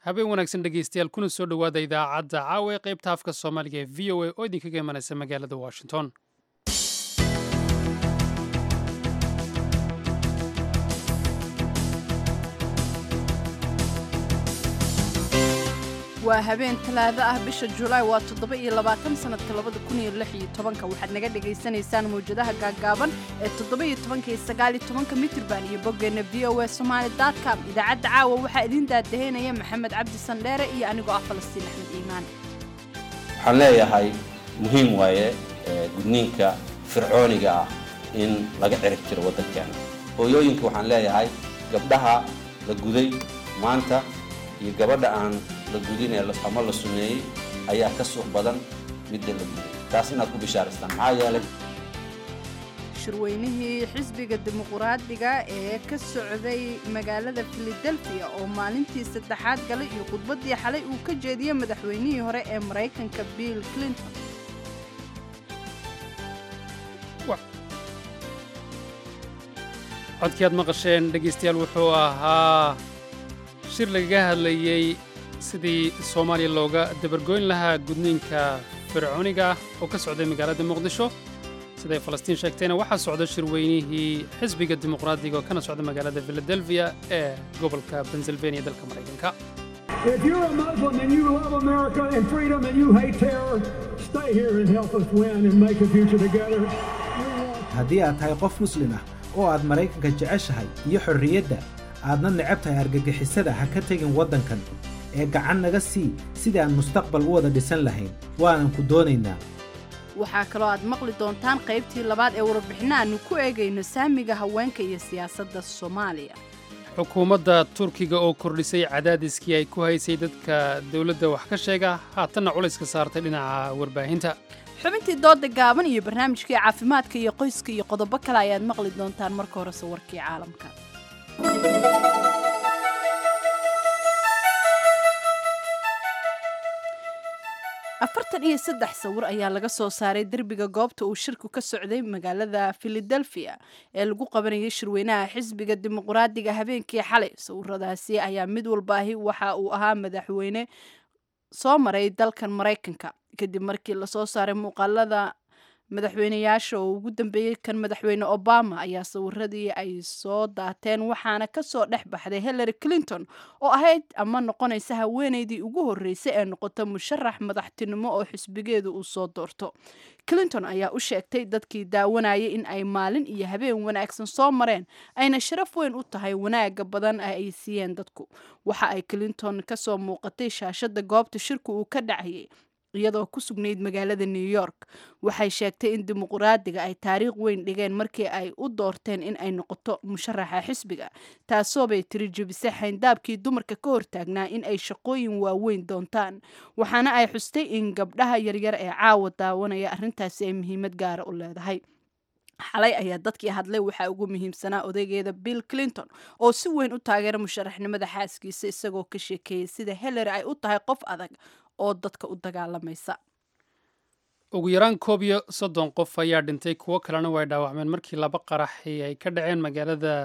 habeen wanaagsan dhegeystayaal kuna soo dhowaada idaacadda caawa ee qaybta afka soomaaliga ee v o a oo idinkaga imanaysa magaalada washington waa habeen talaado ah bisha julaay waa toddoba iyo labaatan sanadka labada kun iyo lix iyo tobanka waxaad naga dhagaysanaysaan mawjadaha gaaggaaban ee toddoba iyo tobanka iyo sagaal iyo tobanka mitrban iyo boggeenna v o a somaali com idaacadda caawa waxaa idiin daadaheynaya maxamed cabdi sandheere iyo anigoo ah falastiin axmed iimaan waxaan leeyahay muhiim waaye gudniinka fircooniga ah in laga cirib jiro waddankeena hooyooyinka waxaan leeyahay gabdhaha la guday maanta iyo gabadha aan la gudin ee ama la sumeeyey ayaa ka suuq badan midda la guday taas inaad ku bishaaraystaan maxaa yeelay shirweynihii xisbiga dimuquraadiga ee ka socday magaalada filadelfiya oo maalintii saddexaad galay iyo khudbaddii xalay uu ka jeediyey madaxweynihii hore ee maraykanka bill clinton codkii aad maqasheen dhegaystayaal wuxuu ahaa shir lagaga hadlayey sidii soomaaliya looga dabargoyn lahaa gudniinka fircooniga ah oo ka socday magaalada muqdisho siday falastiin sheegtayna waxaa socda shirweynihii xisbiga dimuqraadiga oo kana socda magaalada filadelfiya ee gobolka pennsylvania dalka maraykanka If you're a Muslim and you love America and freedom and you hate terror, stay here and help us win and make a future together. haddii aad tahay qof muslim ah oo aad maraykanka jeceshahay iyo xorriyadda aadna necab tahay argagixisada ha ka tegin waddankan ee gacan naga sii sidii aan mustaqbal u wada dhisan lahayn waanan ku doonaynaa waxaa kaloo aad maqli doontaan qaybtii labaad ee warbixinno aannu ku eegayno saamiga haweenka iyo siyaasadda soomaaliya xukuumadda turkiga oo kordhisay cadaadiskii ay ku haysay dadka dowladda wax ka sheega haatanna culayska saartay dhinaca warbaahinta xubintii dooda gaaban iyo barnaamijkii caafimaadka iyo qoyska iyo qodobo kale ayaad maqli doontaan marka horese warkii caalamka afartan iyo saddex sawir ayaa laga soo saaray derbiga goobta uu shirku ka socday magaalada filadelfiya ee lagu qabanayay shirweynaha xisbiga dimuquraadiga habeenkii xalay sawiradaasi ayaa mid walbaahi waxa uu ahaa madaxweyne soo maray dalkan maraykanka kadib markii lasoo saaray muuqaalada madaxweyneyaasha oo ugu dambeeyey kan madaxweyne obama ayaa sawiradii ay soo daateen waxaana kasoo dhex baxday hillary clinton oo ahayd ama noqonaysa haweeneydii ugu horreysay ee noqota musharax madaxtinimo oo xisbigeedu uu soo doorto clinton ayaa u sheegtay dadkii daawanayay in ay maalin iyo habeen wanaagsan soo mareen ayna sharaf weyn u tahay wanaaga badan ay siiyeen dadku waxa ay clinton kasoo muuqatay shaashada goobta shirku uu ka dhacayay iyadoo ku sugnayd magaalada new york waxay sheegtay in dimuquraadiga ay taariikh weyn dhigeen markii ay u doorteen in ay noqoto musharaxa xisbiga taasoobay tiri jebisay xayndaabkii dumarka ka hortaagnaa in ay shaqooyin waaweyn doontaan waxaana ay xustay in gabdhaha yaryar ee caawa daawanaya arrintaasi ay muhiimad gaara u leedahay xalay ayaa dadkii hadlay waxaa ugu muhiimsanaa odaygeeda bill clinton oo si weyn u taageera musharaxnimada xaaskiisa isagoo ka sheekeeyey sida hillary ay u tahay qof adag oo dadka u dagaalamaysa ugu yaraan koob iyo soddon qof ayaa dhintay kuwo kalena way dhaawacmeen markii laba qaraxi ay ka dhaceen magaalada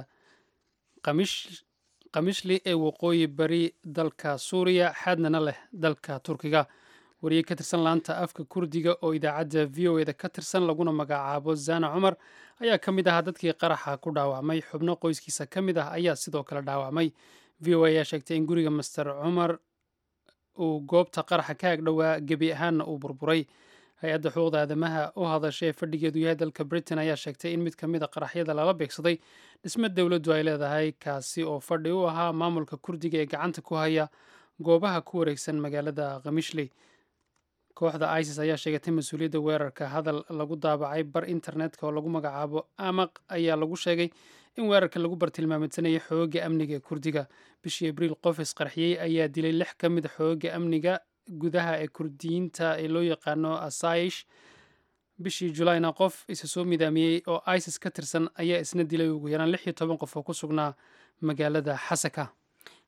kamishli ee waqooyi bari dalka suuriya xaadnana leh dalka turkiga wariye ka tirsan laanta afka kurdiga oo idaacadda v o eda ka tirsan laguna magacaabo zana cumar ayaa ka mid ahaa dadkii qaraxa ku dhaawacmay xubno qoyskiisa ka mid ah ayaa sidoo kale dhaawacmay v o a ayaa sheegtay in guriga master cumar uu goobta qaraxa ka agdhowaa gebi ahaanna uu burburay hay-adda xuquuqda aadamaha u hadashay ee fadhigeedu yahay dalka britain ayaa sheegtay in mid ka mid a qaraxyada lala beegsaday dhisme dowladdu ay leedahay kaasi oo fadhi u ahaa maamulka kurdiga ee gacanta ku haya goobaha ku wareegsan magaalada khamishley kooxda isis ayaa sheegatay mas-uuliyadda weerarka hadal lagu daabacay bar internetka oo lagu magacaabo amaq ayaa lagu sheegay in weerarka lagu bartilmaameedsanayay xooga amniga ee kurdiga bishii abriil qof isqarxiyey ayaa dilay lix ka mid a xooga amniga gudaha ee kurdiyiinta ee loo yaqaano asaish bishii julayna qof isa soo midaamiyey oo isis ka tirsan ayaa isna dilay ugu yaraan lix iyo toban qof oo ku sugnaa magaalada xasaka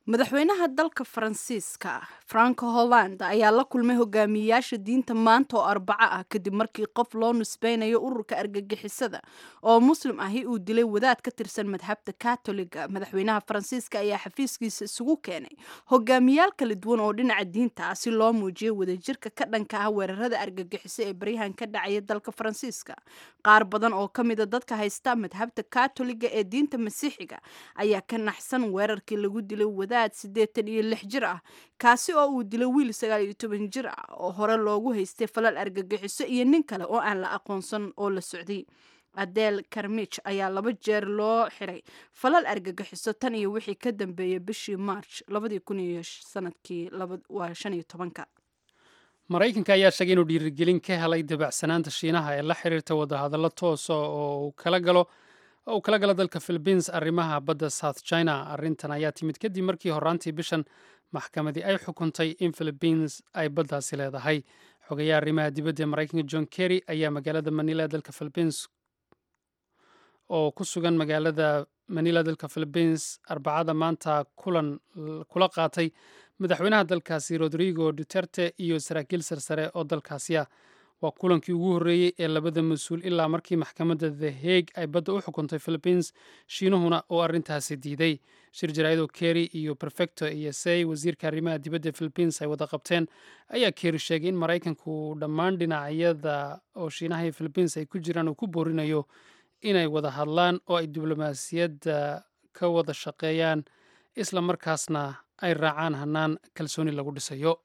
madaxweynaha dalka faransiiska franco holland ayaa la kulmay hogaamiyeyaasha diinta maanta oo arbaco ah kadib markii qof loo nisbeynayo ururka argagixisada oo muslim ahi uu dilay wadaad ka tirsan madhabta katoliga madaxweynaha faransiiska ayaa xafiiskiisa isugu keenay hogaamiyaal kala duwan oo dhinaca diinta ah si loo muujiyo wadajirka ka dhanka ah weerarada argagixiso ee baryahan ka dhacaya dalka faransiiska qaar badan oo ka mida dadka haysta madhabta katoliga ee diinta masiixiga ayaa ka naxsan weerarkii lagu dilay wadaad siddeetan iyo lix jir ah kaasi oo uu dilay wiil sagaal iyo toban jir ah oo hore loogu haystay falal argagixiso iyo nin kale oo aan la aqoonsan oo la socday adel karmich ayaa laba jeer loo xiray falal argagixiso tan iyo wixii ka dambeeyay bishii march labadii kun iyo sanadkii waa shan iyo tobanka maraykanka ayaa sheegay inuu dhiirigelin ka helay dabacsanaanta shiinaha ee la xiriirta wadahadallo toosa oo uu kala galo oo uu kala galo dalka philibiins arrimaha badda south china arrintan ayaa timid kadib markii horaantii bishan maxkamadii ay xukuntay in philibiins ay baddaasi leedahay xogayaha arrimaha dibadda ee maraykanka john kerry ayaa magaalada manila ee dalka philibiins oo ku sugan magaalada manila dalka philibiins arbacada maanta kulan kula qaatay madaxweynaha dalkaasi rodrigo duterte iyo saraakiil sarsare oo dalkaasi ah waa kulankii ugu horreeyey ee labada mas-uul ilaa markii maxkamadda the hague ay badda u xukuntay philibiins shiinuhuna oo arrintaasi diiday shir jaraayadoo kerry iyo prefecto iyo say wasiirka arrimaha dibadda philibiins ay wada qabteen ayaa kerry sheegay in maraykanku dhammaan dhinacyada oo shiinaha iyo philibiins ay ku jiraan uu ku boorinayo inay wada hadlaan oo ay diblomaasiyadda ka wada shaqeeyaan isla markaasna ay raacaan hannaan kalsooni lagu dhisayo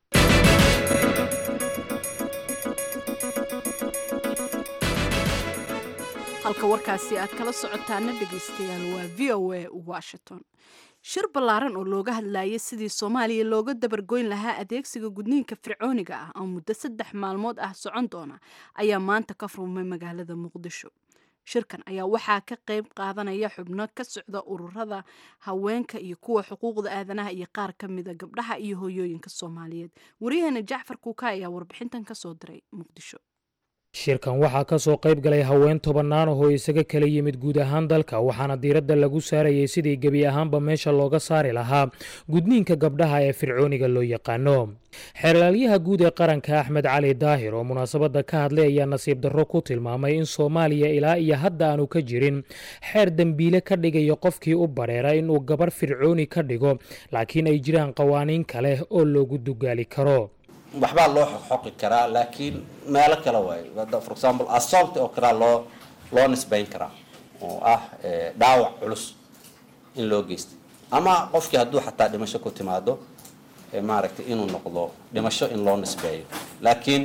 halka warkaasi aad kala socotaana dhegaystayaal waa v o a washington shir ballaaran oo looga hadlayay sidii soomaaliya looga dabargoyn lahaa adeegsiga gudniinka fircooniga ah oo muddo saddex maalmood ah socon doona ayaa maanta ka furmay magaalada muqdisho shirkan ayaa waxaa ka qayb qaadanaya xubno ka socda ururada haweenka iyo kuwa xuquuqda aadanaha iyo qaar ka mida gabdhaha iyo hooyooyinka soomaaliyeed waryaheena jacfar kuuka ayaa warbixintan kasoo diray muqdisho shirkan waxaa ka soo qayb galay haween tobannaan ahoo isaga kala yimid guud ahaan dalka waxaana diiradda lagu saarayay sidii gebi ahaanba meesha looga saari lahaa gudniinka gabdhaha ee fircooniga loo yaqaano xeerlaalyaha guud ee qaranka axmed cali daahir oo munaasabadda ka hadlay ayaa nasiib darro ku tilmaamay in soomaaliya ilaa iyo hadda aanu ka jirin xeer dembiile ka dhigayo qofkii u bareera inuu gabarh fircooni ka dhigo laakiin ay jiraan qawaaniin kale oo loogu dugaali karo waxbaa loo xoqi karaa laakiin meelo kale waay for example assault oo kalea loo loo nisbayn karaa oo ah dhaawac culus in loo geystay ama qofkii hadduu xataa dhimasho ku timaado maaragtay inuu noqdo dhimasho in loo nisbeeyo laakiin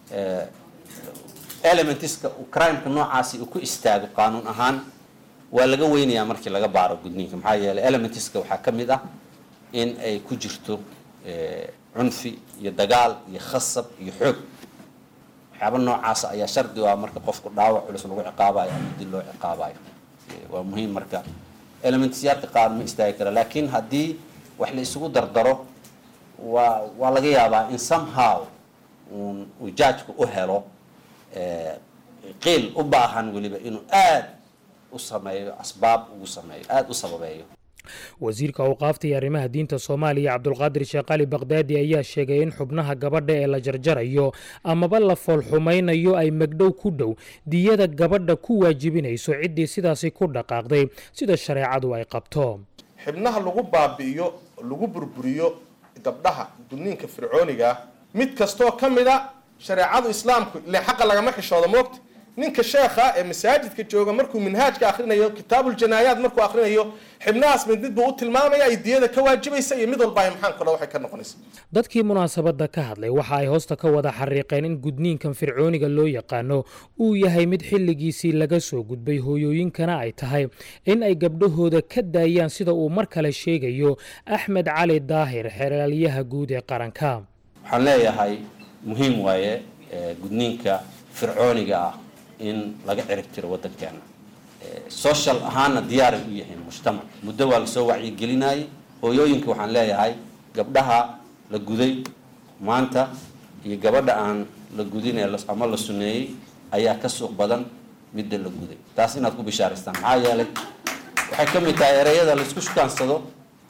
elementiska crimeka noocaasi uu ku istaago qaanuun ahaan waa laga weynayaa markii laga baaro gudniinka maxaa yeeley elementiska waxaa ka mid ah in ay ku jirto cunfi iyo dagaal iyo khasab iyo xoog waxyaaba noocaasa ayaa shardi u ah marka qofku dhaawac culus lagu ciqaabayo ama dil loo ciqaabayo waa muhiim marka elementsyaadka qaar ma istaagi kara laakiin haddii wax la isugu dardaro waa waa laga yaabaa in somehow uu jaajku u helo qiil u baahan weliba inuu aad u sameeyo asbaab ugu sameeyo aada u sababeeyo wasiirka awqaafta iyo arrimaha diinta soomaaliya cabdulqaadir sheekh cali bakdaadi ayaa sheegay in xubnaha gabadha ee la jarjarayo amaba la foolxumaynayo ay magdhow ku dhow diyada gabadha ku waajibinayso ciddii sidaasi ku dhaqaaqday sida shareecadu ay qabto xibnaha lagu baabi'iyo lagu burburiyo gabdhaha gudniinka fircooniga mid kastoo ka mid a shareecadu islaamku ile xaqa lagama xishoodo moogta ninka sheekha ee masaajidka jooga markuu minhaajka akhrinayo kitaabuljinaayaad markuu akhrinayo xibnahaas mid mid buu u tilmaamaya ay diyada ka waajibaysa iyo mid walba ay maxaan kale waxay ka noqonaysa dadkii munaasabadda ka hadlay waxa ay hoosta ka wada xariiqeen in gudniinkan fircooniga loo yaqaano uu yahay mid xilligiisii laga soo gudbay hooyooyinkana ay tahay in ay gabdhahooda ka daayaan sida uu mar kale sheegayo axmed cali daahir xeeraalyaha guud ee qaranka waxaan leeyahay muhiim waaye gudniinka fircooniga ah in laga cirib tiro waddankeena social ahaanna diyaaray u yihiin mujtamac muddo waa lasoo wacyigelinayay hooyooyinka waxaan leeyahay gabdhaha la guday maanta iyo gabadha aan la gudin ama la suneeyey ayaa ka suuq badan midda la guday taas inaad ku bishaaraystaan maxaa yeelay waxay ka mid tahay ereyada laisku shukaansado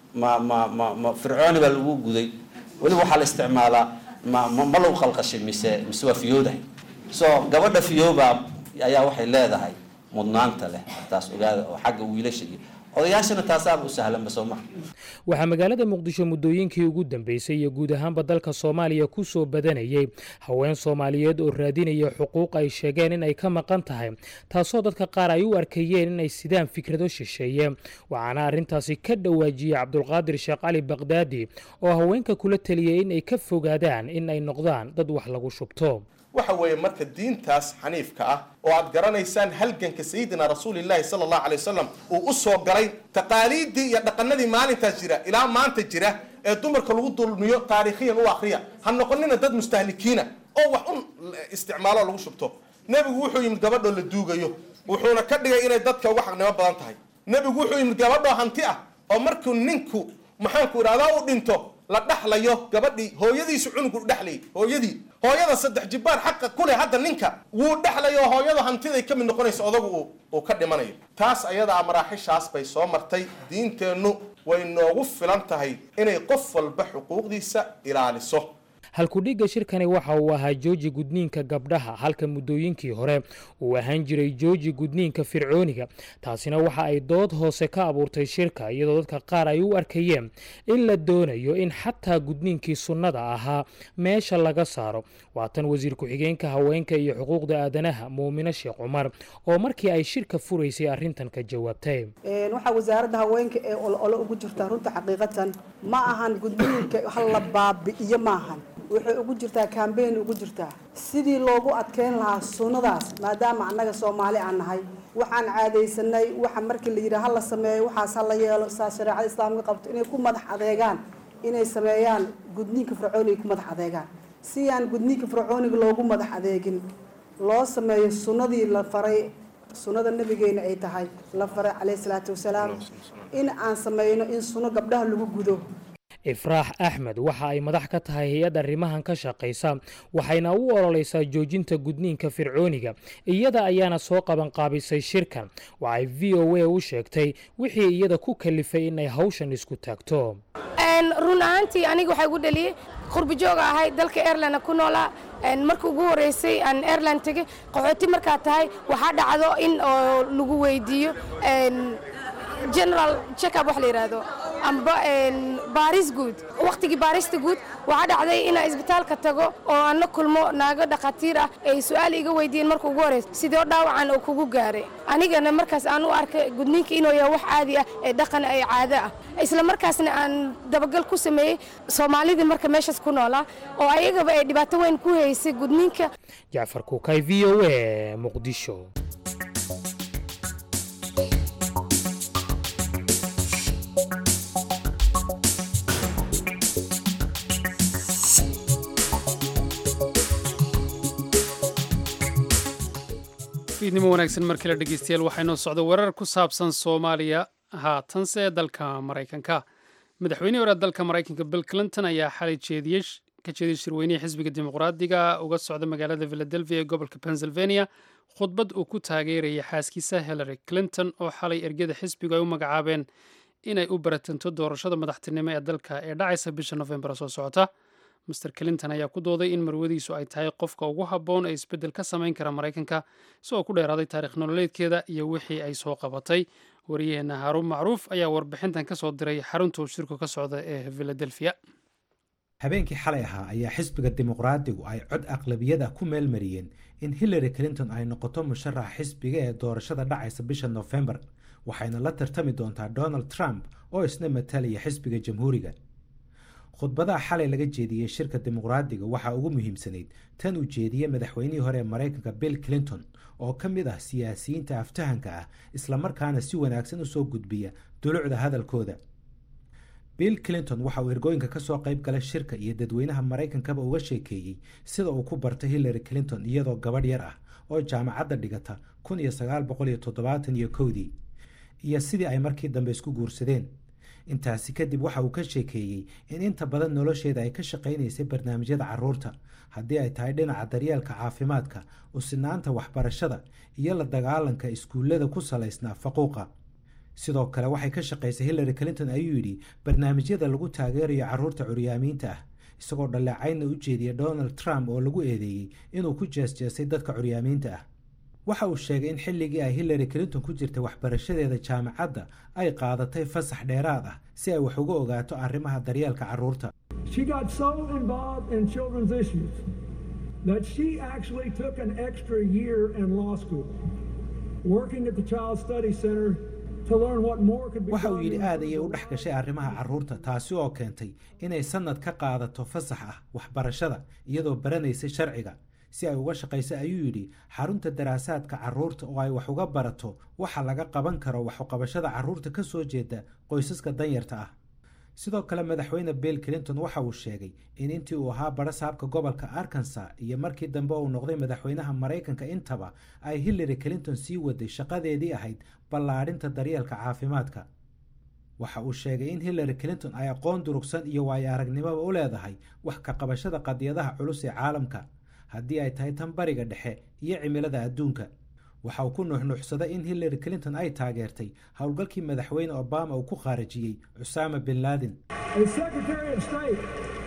ma ma ma ma fircooni baa lagu guday weliba waxaa la isticmaalaa ma ma ma lagu qalqashay mise mise waa fiyoodahay so gabadha fiyooba ayaa waxay leedahay mudnaanta leh taas ogaada oo xagga wiilasha iyo odayaashana taasaaba u sahlanba soo maha waxaa magaalada muqdisho muddooyinkii ugu dambeysay iyo guud ahaanba dalka soomaaliya ku soo badanayey haween soomaaliyeed oo raadinaya xuquuq ay sheegeen in ay ka maqan tahay taasoo dadka qaar ay u arkayeen inay sidaan fikrado shisheeye waxaana arrintaasi ka dhawaajiyey cabdulqaadir sheekh cali bakdaadi oo haweenka kula teliyey in ay ka fogaadaan in ay noqdaan dad wax lagu shubto waxa weeye marka diintaas xaniifka ah oo aad garanaysaan halganka sayidina rasuulillahi sala allahu alay wasalam uu u soo galay taqaaliiddii iyo dhaqanadii maalintaas jira ilaa maanta jira ee dumarka lagu dulmiyo taariikhiyan u akriya ha noqonina dad mustahlikiina oo wax un isticmaalo lagu shubto nebigu wuxuu yimid gabadhoo la duugayo wuxuuna ka dhigay inay dadka uga xaqnimo badan tahay nebigu wuxuu yimid gabadhoo hanti ah oo markuu ninku maxaanku idhahdaa u dhinto la dhaxlayo gabadhii hooyadiisu cunugu dhexlayay hooyadii hooyada saddex jibbaar xaqa ku leh hadda ninka wuu dhexlayo hooyada hantiday ka mid noqonaysa odagu uu ka dhimanayo taas ayadaa maraaxishaas bay soo martay diinteennu way noogu filan tahay inay qof walba xuquuqdiisa ilaaliso halkudhigga shirkani waxa uu ahaa jooji gudniinka gabdhaha halka muddooyinkii hore uu ahaan jiray jooji gudniinka fircooniga taasina waxa ay dood hoose ka abuurtay shirka iyadoo dadka qaar ay u arkayeen in la doonayo in xataa gudniinkii sunnada ahaa meesha laga saaro waatan wasiir ku-xigeenka haweenka iyo xuquuqda aadanaha muumino sheekh cumar oo markii ay shirka furaysay arrintan ka jawaabtay waxaa wasaaradda haweenka ee olole ugu jirtaa runta xaqiiqatan ma ahan gudniinka hal la baabi'iyo maahan waxay ugu jirtaa kambeyn ugu jirtaa sidii loogu adkeyn lahaa sunnadaas maadaama annaga soomaali aan nahay waxaan caadaysanay waxa markii la yidhaha hala sameeyo waxaas hala yeelo saa shareecada islaamka qabto inay ku madax adeegaan inay sameeyaan gudniinka fircooniga ku madax adeegaan si aan gudniinka fircooniga loogu madax adeegin loo sameeyo sunnadii la faray sunnada nabigeena ay tahay la faray caleyhi salaatu wasalaam in aan sameyno in sunno gabdhaha lagu gudo ifraax axmed waxa ay madax ka tahay hay-ad arrimahan ka shaqaysa waxayna u ololeysaa joojinta gudniinka fircooniga iyada ayaana soo qabanqaabisay shirkan waxay v o a u sheegtay wixii iyada ku kalifay inay hawshan isku taagto run ahaantii aniga waxaa igu dhaliyey qurbi jooga ahay dalka airland ku noolaa marka ugu horeysay aan airland tegey qaxooti markaa tahay waxaa dhacdo in oo lagu weydiiyo general checkup wax la yidhaahdo amba baaris guud wakhtigii baarista guud waxaa dhacday inaan isbitaalka tago oo aan la kulmo naago dhakhaatiir ah ay su-aal iga weydiiyeen marka ugu horeysa sidoo dhaawacan oo kugu gaaray anigana markaas aan u arkay gudniinka inuu yahay wax caadi ah ee dhaqan ay caado ah isla markaasna aan dabagal ku sameeyey soomaalidii marka meeshaas ku noolaa oo ayagaba ay dhibaato weyn ku haysay gudniinka jacfar kuukay v o a muqdisho fiidnimo wanaagsan mar kale dhegeystayaal waxaynoo socda warar ku saabsan soomaaliya haatanse dalka maraykanka madaxweynihii hore dalka maraykanka bill clinton ayaa xalay jeediyey ka jeediyey shirweynihii xisbiga dimuqraadiga uga socda magaalada philadelphia ee gobolka pennsylvania khudbad uu ku taageerayay xaaskiisa hillary clinton oo xalay ergada xisbigu ay u magacaabeen inay u baratanto doorashada madaxtinimo ee dalka ee dhacaysa bisha nofembar soo socota master clinton ayaa ku dooday in marwadiisu ay tahay qofka ugu habboon ee isbeddel ka samayn kara maraykanka isagoo ku dheeraaday taarikh nololeedkeeda iyo wixii ay soo qabatay wariyaheenna haaruun macruuf ayaa warbixintan ka soo diray xarunta uu shirku ka socda ee philadelphia habeenkii xalay ahaa ayaa xisbiga dimuqraadigu ay cod aqlabiyad ah ku meelmariyeen in hillary clinton ay noqoto musharaxa xisbiga ee doorashada dhacaysa bisha nofembar waxayna la tartami doontaa donald trump oo isna matalaya xisbiga jamhuuriga khudbadaha xalay laga jeediyey shirka dimuqraadiga waxaa ugu muhiimsanayd tan uu jeediyey madaxweynihii hore ee maraykanka bill clinton oo ka mid ah siyaasiyiinta aftahanka ah islamarkaana si wanaagsan usoo gudbiya dulucda hadalkooda bill clinton waxa uu ergooyinka kasoo qayb galay shirka iyo dadweynaha maraykankaba uga sheekeeyey sida uu ku bartay hillary clinton iyadoo gabadh yar ah oo jaamacadda dhigata kun iyo sagaal boqol iyo toddobaatan iyo kowdii iyo sidii ay markii dambe isku guursadeen intaasi kadib waxa uu ka sheekeeyey in inta badan nolosheeda ay ka shaqaynaysay barnaamijyada caruurta haddii ay tahay dhinaca daryeelka caafimaadka usinaanta waxbarashada iyo la dagaalanka iskuullada ku salaysnaa faquuqa sidoo kale waxay ka shaqaysay hillary clinton ayuu yidhi barnaamijyada lagu taageerayo carruurta curyaamiinta ah isagoo dhaleecaynna u jeediya donald trump oo lagu eedeeyey inuu ku jeesjeesay dadka curyaamiinta ah waxa uu sheegay in xilligii ay hillary clinton ku jirtay waxbarashadeeda jaamacadda ay qaadatay fasax dheeraad ah si ay wax uga ogaato arrimaha daryeelka carruurta She got so involved in children's issues that she actually took an extra year in law school, working at the Child Study Center to learn what more could be waxa uu done yidhi in aad ayay u dhex gashay arrimaha carruurta taasi oo keentay inay sannad ka qaadato fasax ah waxbarashada iyadoo baranaysay sharciga si ay uga shaqayso ayuu yidhi xarunta daraasaadka carruurta oo ay wax uga barato waxa laga qaban karo waxuqabashada carruurta ka soo jeeda qoysaska danyarta ah sidoo kale madaxweyne bill clinton waxa uu sheegay in intii uu ahaa barasaabka gobolka arkansas iyo markii dambe uu noqday madaxweynaha maraykanka intaba ay hillary clinton sii waday shaqadeedii ahayd ballaadhinta daryeelka caafimaadka waxa uu sheegay in hillary clinton ay aqoon durugsan iyo waayo aragnimoba u leedahay wax ka qabashada qadiyadaha culus ee caalamka haddii ay tahay tan bariga dhexe iyo cimilada adduunka waxa uu ku nuuxnuuxsaday in hillary clinton ay taageertay howlgalkii madaxweyne obama uu ku khaarajiyey cusaama bin laden As Secretary of State,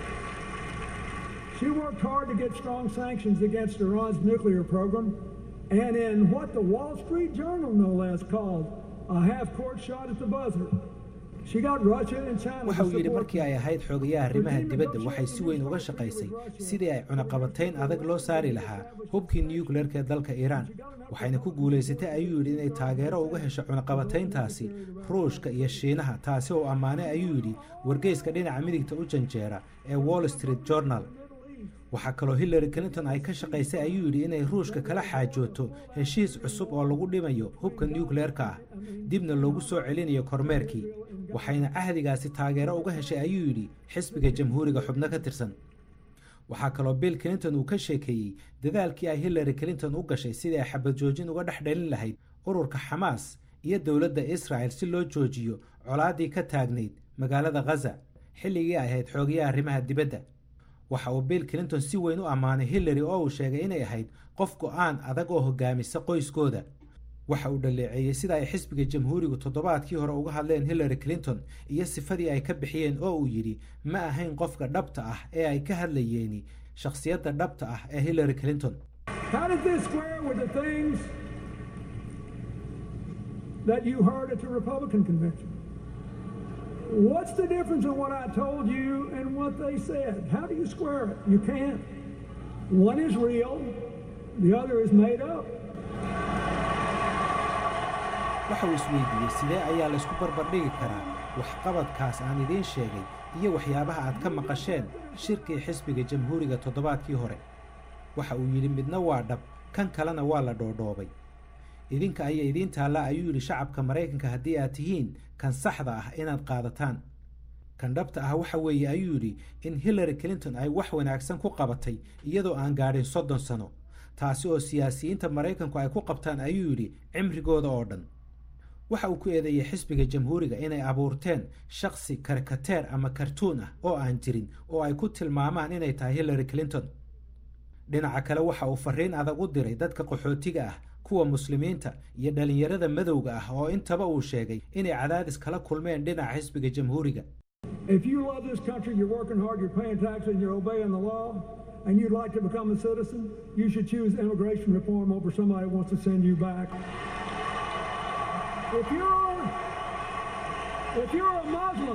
she worked hard to get strong sanctions against Iran's nuclear program, and in what the Wall Street Journal, no less, called a half-court shot at the buzzer. She got Russia and China waxa to uu yidhi support markii ay ahayd xogayaha arrimaha dibadda waxay si weyn uga shaqaysay sidii ay cunaqabatayn adag loo saari lahaa hubkii nucleerka ee dalka iiraan waxayna ku guulaysatay ayuu yidhi inay taageero uga hesho cunaqabatayntaasi ruushka iyo shiinaha taasi oo ammaanay ayuu yidhi wargeyska dhinaca midigta u janjeera ee wall street journal waxaa kaloo hillary clinton ay ka shaqaysay ayuu yidhi inay ruushka kala xaajooto heshiis cusub oo lagu dhimayo hubka nucleerka ah dibna loogu soo celinayo kormeerkii waxayna cahdigaasi taageero uga heshay ayuu yidhi xisbiga jamhuuriga xubno ka tirsan waxaa kaloo bill clinton uu ka sheekeeyey dadaalkii ay hillary clinton u gashay sidii ay xabad joojin uga dhex dhalin lahayd ururka xamaas iyo dowladda israel si loo joojiyo colaaddii ka taagnayd magaalada khaza xilligii ay ahayd xoogayaha arrimaha dibadda waxa uu bill clinton si weyn u ammaanay hillary oo uu sheegay inay ahayd qof go'aan adag oo hogaamisa qoyskooda waxa uu dhaleeceeyey sida ay xisbiga jamhuurigu toddobaadkii hore uga hadleen hillary clinton iyo sifadii ay ka bixiyeen oo uu yidhi ma ahayn qofka dhabta ah ee ay ka hadlayeeni shakhsiyadda dhabta ah ee hillary clinton How does this square with the things that you heard at the Republican convention? What's the difference in what I told you and what they said? How do you square it? You can't. One is real, the other is made up. waxa uu isweydiiyey sidee ayaa laysku barbardhigi karaa waxqabadkaas aan idiin sheegay iyo waxyaabaha aad ka maqasheen shirkii xisbiga jamhuuriga toddobaadkii hore waxa uu yidhi midna waa dhab kan kalena waa la dhoodhoobay idinka ayaa idiin taalla ayuu yidhi shacabka maraykanka haddii aad tihiin kan saxda ah inaad qaadataan kan dhabta ah waxa weeye ayuu yidhi in hillary clinton ay wax wanaagsan ku qabatay iyadoo aan gaadhin soddon sano taasi oo siyaasiyiinta maraykanku ay ku qabtaan ayuu yidhi cimrigooda oo dhan waxa uu ku eedeeyey xisbiga jamhuuriga inay abuurteen shakhsi karikateer ama kartuun ah oo aan jirin oo ay ku tilmaamaan inay tahay hillary clinton dhinaca kale waxa uu fariin adag u diray dadka qaxootiga ah kuwa muslimiinta iyo dhallinyarada madowga ah oo intaba uu sheegay inay cadaadis kala kulmeen dhinaca xisbiga jamhuuriga If you love this country, you're working hard, you're paying taxes, and you're obeying the law, and you'd like to become a citizen, you should choose immigration reform over somebody who wants to send you back. If you're if you're a Muslim,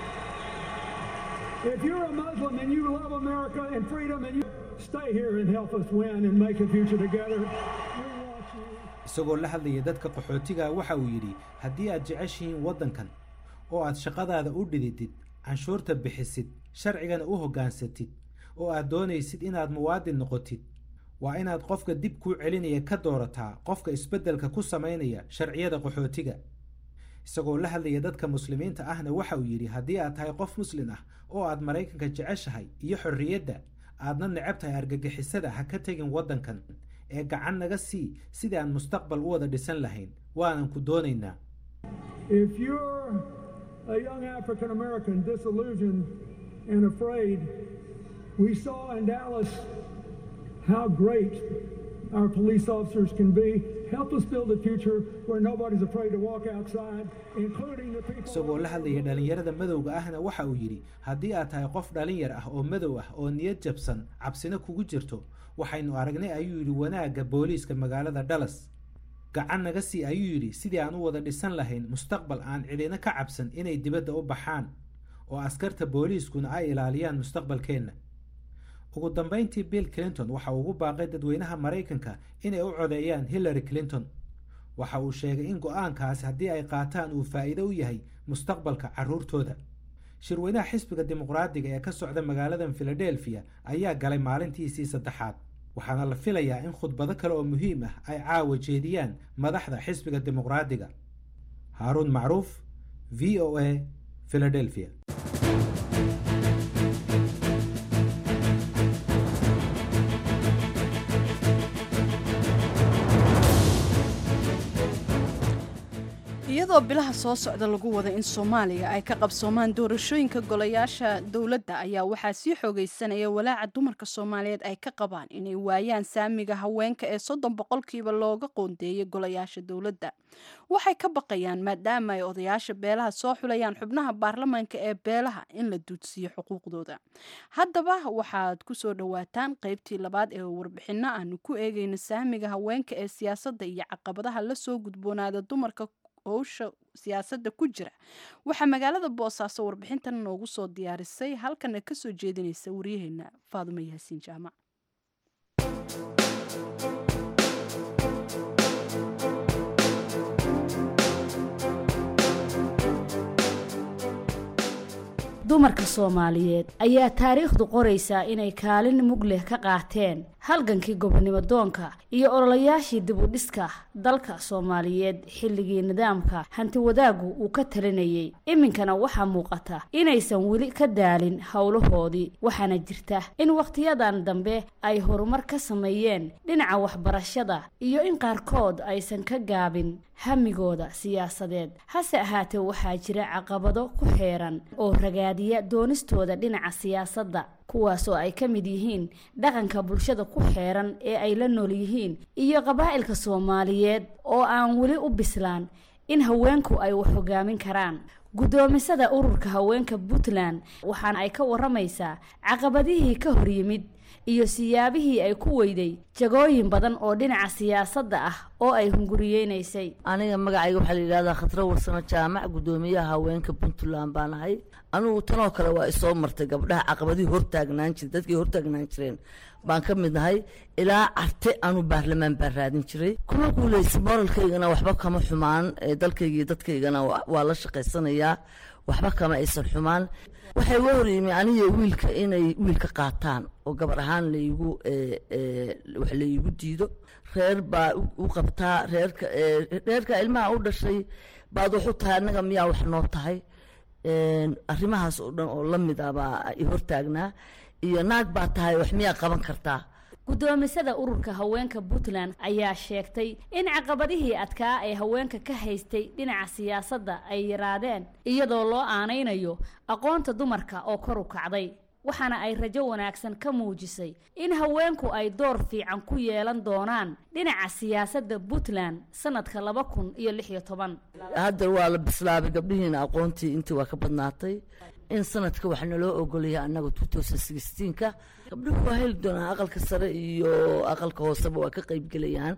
if you're a Muslim and you love America and freedom and you stay here and help us win and make a future together, we want you. isagoo la hadlaya dadka qaxootiga waxa uu yidhi haddii aad jeceshihiin waddankan oo aad shaqadaada u dhididid canshuurta bixisid sharcigana u hoggaansatid oo aad doonaysid inaad muwaadin noqotid waa inaad qofka dib kuu celinaya ka doorataa qofka isbeddelka ku samaynaya sharciyada qaxootiga isagoo la hadlaya dadka muslimiinta ahna waxa uu yidhi haddii aad tahay qof muslin ah oo aad maraykanka jeceshahay iyo xorriyadda aadna necab tahay argagixisada ha ka tegin waddankan ee gacan naga sii sidii aan mustaqbal u wada dhisan lahayn waanan ku doonaynaa If you're a young African American disillusioned and afraid, we saw in Dallas how great our police officers can be help us build a future where nobody's afraid to walk outside, including the people. isagoo la hadlaya dhallinyarada madowga ahna waxa uu yidhi haddii aad tahay qof dhalinyar ah oo madow ah oo niyad jabsan cabsina kugu jirto waxaynu aragnay ayuu yidhi wanaagga booliiska magaalada dallas gacan naga sii ayuu yidhi sidii aan u wada dhisan lahayn mustaqbal aan cidina ka cabsan inay dibadda u baxaan oo askarta booliiskuna ay ilaaliyaan mustaqbalkeenna ugu dambayntii bill clinton waxa uu ugu baaqay dadweynaha maraykanka inay u codeeyaan hillary clinton waxa uu sheegay in go-aankaas haddii ay qaataan uu faa'iido u yahay mustaqbalka carruurtooda shirweynaha xisbiga dimuqraadiga ee ka socda magaaladan filadelfiya ayaa galay maalintiisii saddexaad waxaana la filayaa in khudbado kale oo muhiim ah ay caawa jeediyaan madaxda xisbiga dimuqraadiga haaruun macruuf v o a philadelphia iyadoo bilaha soo socda lagu wada in soomaaliya ay ka qabsoomaan doorashooyinka golayaasha dowladda ayaa waxaa sii xoogaysanaya walaaca dumarka soomaaliyeed ay ka qabaan inay waayaan saamiga haweenka ee soddon boqolkiiba looga qoondeeyay golayaasha dowladda waxay ka baqayaan maadaama ay odayaasha beelaha soo xulayaan xubnaha baarlamaanka ee beelaha in la duudsiiyo xuquuqdooda haddaba waxaad ku soo dhowaataan qaybtii labaad ee warbixinno aanu ku eegayno saamiga haweenka ee siyaasadda iyo caqabadaha lasoo gudboonaada dumarka howsha siyaasadda ku jira waxaa magaalada boosaaso warbixintan noogu soo diyaarisay halkana kasoo jeedinaysa waryaheena faadumo yaasiin jaamac dumarka soomaaliyeed ayaa taariikhdu qoraysaa inay kaalin mug leh ka qaateen halgankii gobonimo doonka iyo ololayaashii dibudhiska dalka soomaaliyeed xilligii nidaamka hanti wadaaggu uu ka talinayay iminkana waxaa muuqata inaysan weli ka daalin howlahoodii waxaana jirta in wakhtiyadan dambe ay horumar ka sameeyeen dhinaca waxbarashada iyo in qaarkood aysan ka gaabin hamigooda siyaasadeed hase ahaatee waxaa jira caqabado ku xeeran oo ragaadiya doonistooda dhinaca siyaasadda kuwaas oo ay ka mid yihiin dhaqanka bulshada ku xeeran ee ay la nool yihiin iyo qabaa'ilka soomaaliyeed oo aan weli u bislaan in haweenku ay wax hogaamin karaan guddoomisada ururka haweenka puntland waxaana ay ka waramaysaa caqabadihii ka hor yimid iyo siyaabihii ay ku weyday jagooyin badan oo dhinaca siyaasadda ah oo ay hunguriyeynaysay aniga magacayga waxaa la yidhahdaa khadro warsamo jaamac guddoomiyaha haweenka puntland baan ahay anugu tanoo kale waa isoo martay gabdhaha caqabadihii hortaagnaan jire dadkii hortaagnaan jireen baan ka mid nahay ilaa carte anu baarlamaan baan raadin jiray kuma guuleysa moralkaygana waxba kama xumaan dalkayga iyo dadkaygana waa la shaqaysanayaa waxba kama aysan xumaan waxay uga hor yimi aniga wiilka inay wiilka qaataan oo gabar ahaan laygu wax laygu diido reer baa u qabtaa reerka reerka ilmaha u dhashay baad wax u tahay annaga miyaa wax noo tahay arrimahaas oo dhan oo la mid ah baa i hortaagnaa iyo naag baa tahay wax miyaa qaban kartaa guddoomisada ururka haweenka puntland ayaa sheegtay in caqabadihii adkaa ee haweenka ka haystay dhinaca siyaasadda ay yaraadeen iyadoo loo aanaynayo aqoonta dumarka oo kor u kacday waxaana ay rajo wanaagsan ka muujisay in haweenku ay door fiican ku yeelan doonaan dhinaca siyaasadda puntland sanadka laba kun iyo lix iyo toban hadda waa la bislaabay gabdhihiina aqoontii intii waa ka badnaatay in sanadka waxaa naloo ogolaya annaga ka gabdhuhu waa heli doonaan aqalka sare iyo aqalka hooseba waa ka qeybgelayaan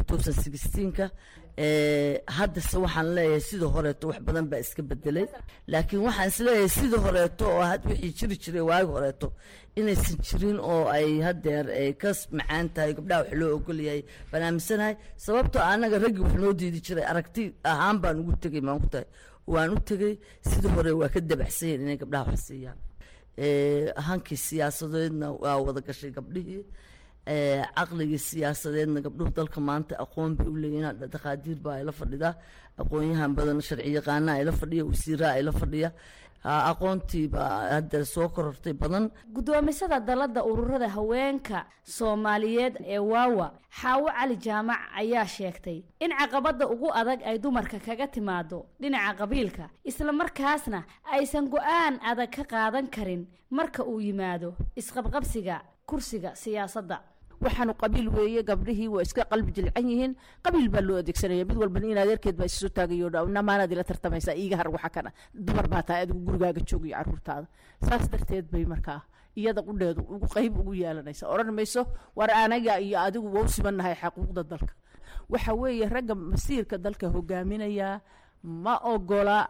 ka haddase waxaan leeyahay sida horeeto wax badan baa iska bedelay laakiin waxaan isleeyahay sida horeeto oo had wixii jiri jiray waagi horeeto inaysan jirin oo ay hadeer ka macaan tahay gabdhaha wax loo ogolyahay baan aaminsanahay sababtoo annaga raggii wax noo diidi jiray aragti ahaan baan ugu tegay maan ku tahay waan u tegey sida hore waa ka dabacsanyahin inay gabdhaha wax siiyaan hankii siyaasadeedna waa wada gashay gabdhihii caqligii siyaasadeedna gabdhuhu dalka maanta aqoon bay u leeyihin dhaqaadiir baa ayla fadhidaa aqoonyahan badan sharci yaqaana ayla fadhiya wasiiraa ayla fadhiya aqoontii baa hadda soo korortay badan guddoomisada dalladda ururada haweenka soomaaliyeed ee waawa xaawo cali jaamac ayaa sheegtay in caqabadda ugu adag ay dumarka kaga timaado dhinaca qabiilka islamarkaasna aysan go-aan adag ka qaadan karin marka uu yimaado isqabqabsiga kursiga siyaasadda waxaanu qabiil weeye gabdhihii waa iska qalbi jilcan yihiin qabiil baa loo adeegsanaya mid walbana in adeerkeed baa isu taagayo namaanaad ila tartamaysaa iiga har waxa kana dumar baa tahay adigu gurigaaga joogiyo caruurtaada saas darteed bay markaa iyada qudheedu ugu qayb ugu yeelanaysa odhan mayso war anaga iyo adigu wau sibannahay xaquuqda dalka waxa weeye ragga masiirka dalka hogaaminaya ma ogola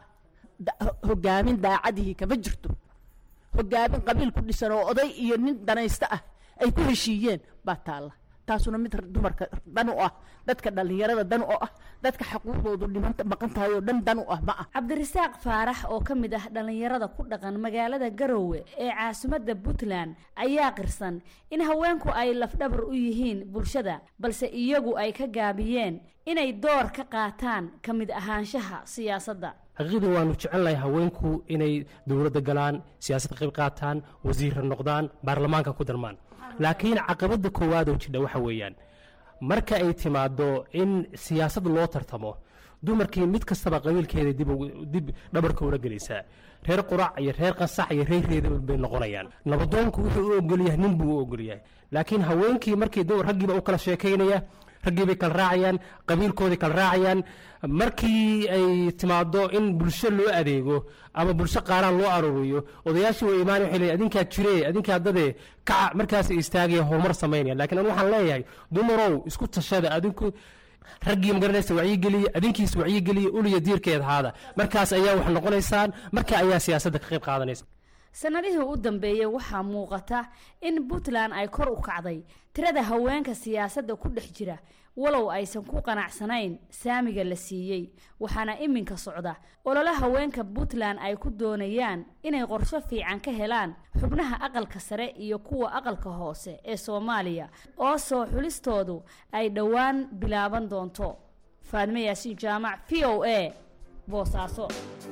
hogaamin daacadihii kama jirto hogaamin qabiil ku dhisan oo oday iyo nin danaysta ah ay ku heshiiyeen baa taalla taasuna mid dumarka dan u ah dadka dhallinyarada dan u ah dadka xaquuqdoodu dhiman maqan tahay oo dhan dan u ah ma ah cabdirasaaq faarax oo ka mid ah dhallinyarada ku dhaqan magaalada garowe ee caasimadda puntland ayaa qirsan in haweenku ay lafdhabar u yihiin bulshada balse iyagu ay ka gaabiyeen inay door ka qaataan ka mid ahaanshaha siyaasadda xaqiiqdii waanu jecelnahay haweenku inay dowladda galaan siyaasadda qayb qaataan wasiirra noqdaan baarlamaanka ku darmaan laakiin caqabadda koowaad oo jidha waxa weeyaan marka ay timaado in siyaasad loo tartamo dumarkii mid kastaba qabiilkeeda dib dhabarka ula gelaysaa reer qurac iyo reer qasax iyo reer reeda bay noqonayaan nabadoonku wuxuu u ogolyahay nin buu u ogolyahay laakiin haweenkii markii raggiiba u kala sheekaynaya raggii bay kala raacayaan qabiilkoodii kala raacayaan markii ay timaado in bulsho loo adeego ama bulsho qaaraan loo aruuriyo odayaashii way imaan waxay leeyihin adinkaa jire adinkaa dade kaca markaas istaagaya horumar samaynaya laakiin anu waxaan leeyahay dumarow isku tashada adinku raggii magaranaysa wacyigeliya adinkiis wacyigeliya uliya diirkeed haada markaas ayaa wax noqonaysaan marka ayaa siyaasadda ka qayb qaadanaysa sanadihii u dambeeyey waxaa muuqata in puntland ay kor u kacday tirada haweenka siyaasadda ku dhex jira walow aysan ku qanacsanayn saamiga la siiyey waxaana iminka socda olole haweenka puntland ay ku doonayaan inay qorsho fiican ka helaan xubnaha aqalka sare iyo kuwa aqalka hoose ee soomaaliya oo soo xulistoodu ay dhowaan bilaaban doonto faadme yaasiin jaamac v o a boosaaso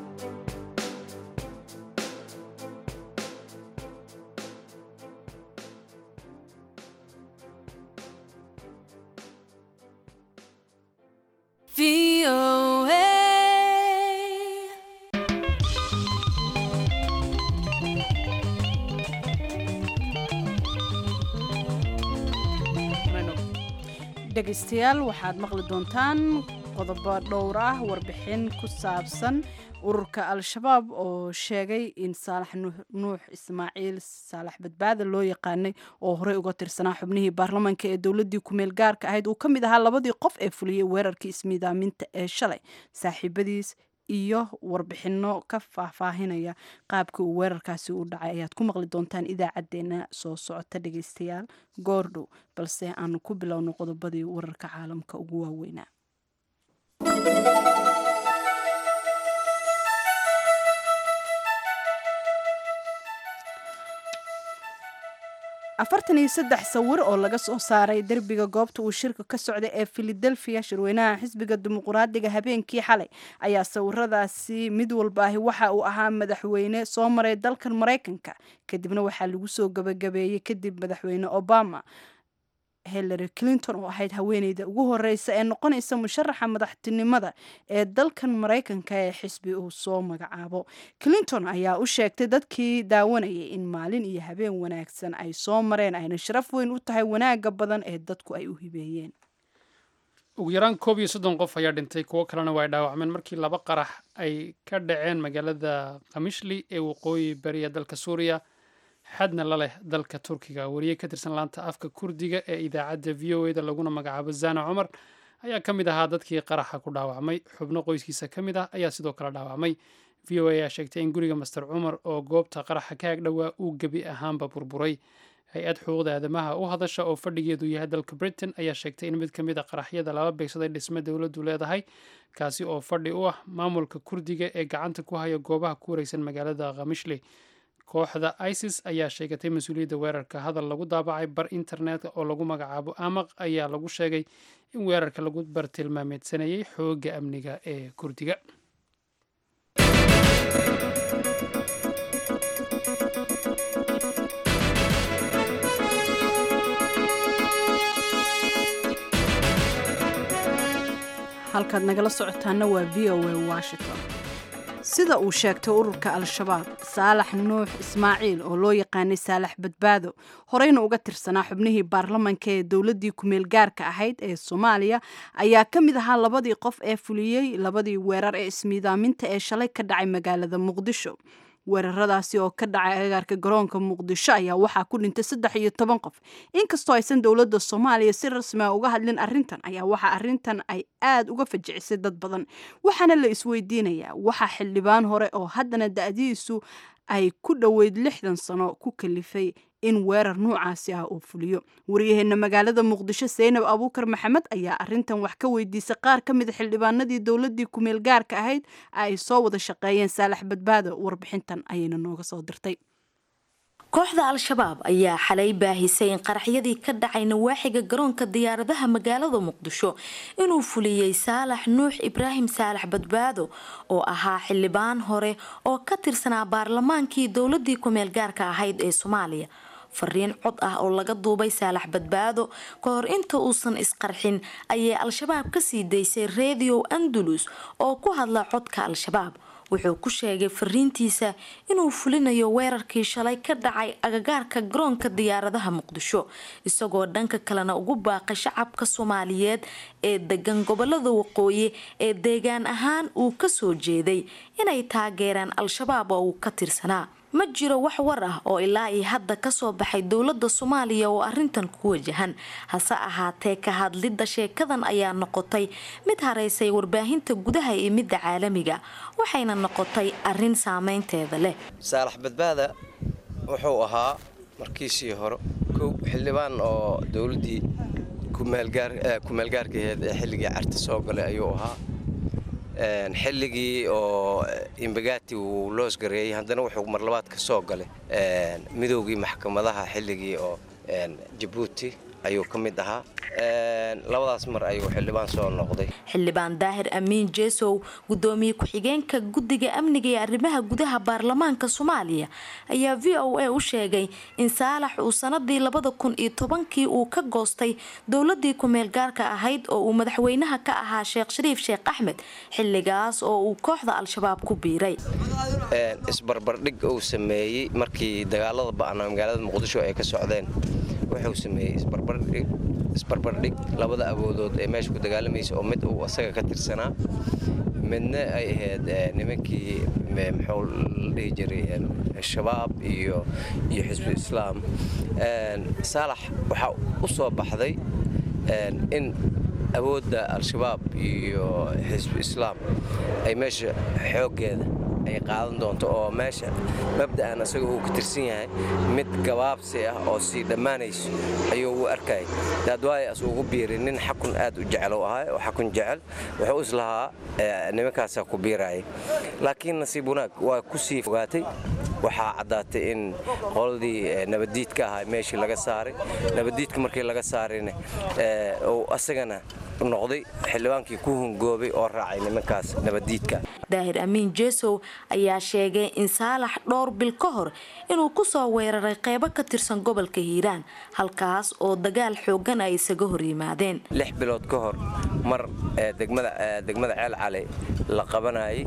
dhegaystayaal waxaad maqli doontaan qodobo dhowr ah warbixin ku saabsan ururka al-shabaab oo sheegay in saalax nuux ismaaciil saalax badbaada loo yaqaanay oo horey uga tirsanaa xubnihii baarlamaanka ee dowladii kumeel gaarka ahayd uu ka mid ahaa labadii qof ee fuliyey weerarkii ismiidaaminta ee shalay saaxiibadiis iyo warbixino ka faahfaahinaya qaabkii uu weerarkaasi u dhacay ayaad ku maqli doontaan idaacadeena soo socota dhegaystayaal goordhow balse aanu ku bilowno qodobadii wararka caalamka ugu waaweynaa afartan iyo saddex sawir oo laga soo saaray derbiga goobta uu shirka ka socday ee filadelfia shirweynaha xisbiga dimuqraadiga habeenkii xalay ayaa sawiradaasi mid walbaahi waxa uu ahaa madaxweyne soo maray dalkan maraykanka kadibna waxaa lagu soo gabagabeeyey kadib madaxweyne obama hillary clinton oo ahayd haweeneyda ugu horeysa ee noqonaysa musharaxa madaxtinimada ee dalkan maraykanka ee xisbi uu soo magacaabo clinton ayaa u sheegtay dadkii daawanayay in maalin iyo habeen wanaagsan ay soo mareen ayna sharaf weyn u tahay wanaaga badan ee dadku ay u hibeeyeen ugu yaraan koob iyo soddon qof ayaa dhintay kuwo kalena waa ay dhaawacmeen markii laba qarax ay ka dhaceen magaalada kamishli ee waqooyi bariya dalka suuriya xadna la leh dalka turkiga wariye ka tirsan laanta afka kurdiga ee idaacadda v o eda laguna magacaabo zana cumar ayaa ka mid ahaa dadkii qaraxa ku dhaawacmay xubno qoyskiisa ka mid ah ayaa sidoo kale dhaawacmay v o a ayaa sheegtay in guriga master cumar oo goobta qaraxa ka ag dhowaa uu gebi ahaanba burburay hay-ad xuquuqda aadamaha u hadasha oo fadhigeedu yahay dalka britain ayaa sheegtay in mid ka mid a qaraxyada laba beegsaday dhisme dowladdu leedahay kaasi oo fadhi u ah maamulka kurdiga ee gacanta ku haya goobaha ku wareysan magaalada khamishli kooxda isis ayaa sheegatay mas-uuliyadda weerarka hadal lagu daabacay bar internetka oo lagu magacaabo amaq ayaa lagu sheegay in weerarka lagu bartilmaameedsanayay xoogga amniga ee kurdiga halkaad nagala socotaana waa v o a washington sida uu sheegtay ururka al-shabaab saalax nuux ismaaciil oo loo yaqaanay saalax badbaado horeyna uga tirsanaa xubnihii baarlamanka ee dowladdii kumeel gaarka ahayd ee soomaaliya ayaa ka mid ahaa labadii qof ee fuliyey labadii weerar ee ismiidaaminta ee shalay ka dhacay magaalada muqdisho weeraradaasi oo ka dhacay agaarka garoonka muqdisho ayaa waxaa ku dhintay saddex iyo toban qof inkastoo aysan dowladda soomaaliya si rasmi a uga hadlin arrintan ayaa waxaa arrintan ay aada uga fajicisay dad badan waxaana la isweydiinayaa waxaa xildhibaan hore oo haddana da-diisu ay ku dhoweyd lixdan sano ku kalifay in weerar noocaasi ah uu fuliyo waryaheena magaalada muqdisho seynab abuukar maxamed ayaa arintan wax ka weydiisay qaar ka mida xildhibaanadii dowladii kumeel gaarka ahayd ay soo wada shaqeeyeen saalax badbaado warbixintan ayayna nooga soo dirtay kooxda al-shabaab ayaa xalay baahisay in qaraxyadii ka dhacay nawaaxiga garoonka diyaaradaha magaalada muqdisho inuu fuliyey saalax nuux ibraahim saalax badbaado oo ahaa xildhibaan hore oo ka tirsanaa baarlamaankii dowladii kumeel gaarka ahayd ee soomaaliya fariin cod ah oo laga duubay saalax badbaado ka hor inta uusan isqarxin ayay al-shabaab kasii daysay radio andalus oo ku hadla codka al-shabaab wuxuu ku sheegay fariintiisa inuu fulinayo weerarkii shalay ka dhacay agagaarka garoonka diyaaradaha muqdisho isagoo dhanka kalena ugu baaqay shacabka soomaaliyeed ee degan gobolada waqooyi ee deegaan ahaan uu kasoo jeeday inay taageeraan al-shabaab oo uu ka tirsanaa ma jiro wax war ah oo ilaa iyo hadda kasoo baxay dowlada soomaaliya oo arintan ku wajahan hase ahaatee ka hadlidda sheekadan ayaa noqotay mid haraysay warbaahinta gudaha iyo midda caalamiga waxayna noqotay arin saameynteeda leh saalax badbaada wuxuu ahaa markiisii hore kow xildhibaan oo dowladii kumeelgaarkaheed ee xilligii carta soo galay ayuu ahaa xilligii oo imbagati uu loosgareeyey haddana wuxuu marlabaad ka soo galay midoogii maxkamadaha xilligii oo jabuuti ayuu ka mid ahaa labadaas mar ayuu xildhibaan soo noqday xildhibaan daahir amiin jesow gudoomiye ku-xigeenka guddiga amniga ee arrimaha gudaha baarlamaanka soomaaliya ayaa v o a u sheegay in saalax uu sanadii labada kun iyo tobankii uu ka goostay dowladii kumeel gaarka ahayd oo uu madaxweynaha ka ahaa sheekh shariif sheekh axmed xilligaas oo uu kooxda al-shabaab ku biiray isbarbardhig uu sameeyey markii dagaalada ba'naa magaalada muqdisho ay ka socdeen wuxuu sameeyey isbarbardhig labada awoodood ee meesha ku dagaalamaysa oo mid uu asaga ka tirsanaa midna ay ahayd nimankii muxuu la dhihi jiray shabaab iyo iyo xisbu islaam saalax waxaa u soo baxday in awoodda al-shabaab iyo xisbu islaam ay meesha xooggeeda ay qaadan doonto oo meesha mabda'an asaga uu ka tirsan yahay mid gabaabsi ah oo sii dhammaanayso ayuu u arkayay daadwaay as ugu biiray nin xakun aad u jecel u ahay oo xakun jecel wuxuu islahaa nimankaasaa ku biirayay laakiin nasiib wanaag waa ku sii fogaatay waxaa caddaatay in qoladii nabaddiidka ahaa meeshii laga saaray nabaddiidka markii laga saarayna uu asagana noqday xildhibaankii ku hungoobay oo raacay nimankaas nabaddiidka daahir amiin jesow ayaa sheegay in saalax dhowr bil ka hor inuu kusoo weeraray qeybo ka tirsan gobolka hiiraan halkaas oo dagaal xoogan ay isaga hor yimaadeen lix bilood ka hor mar degmada ceel cali la qabanayay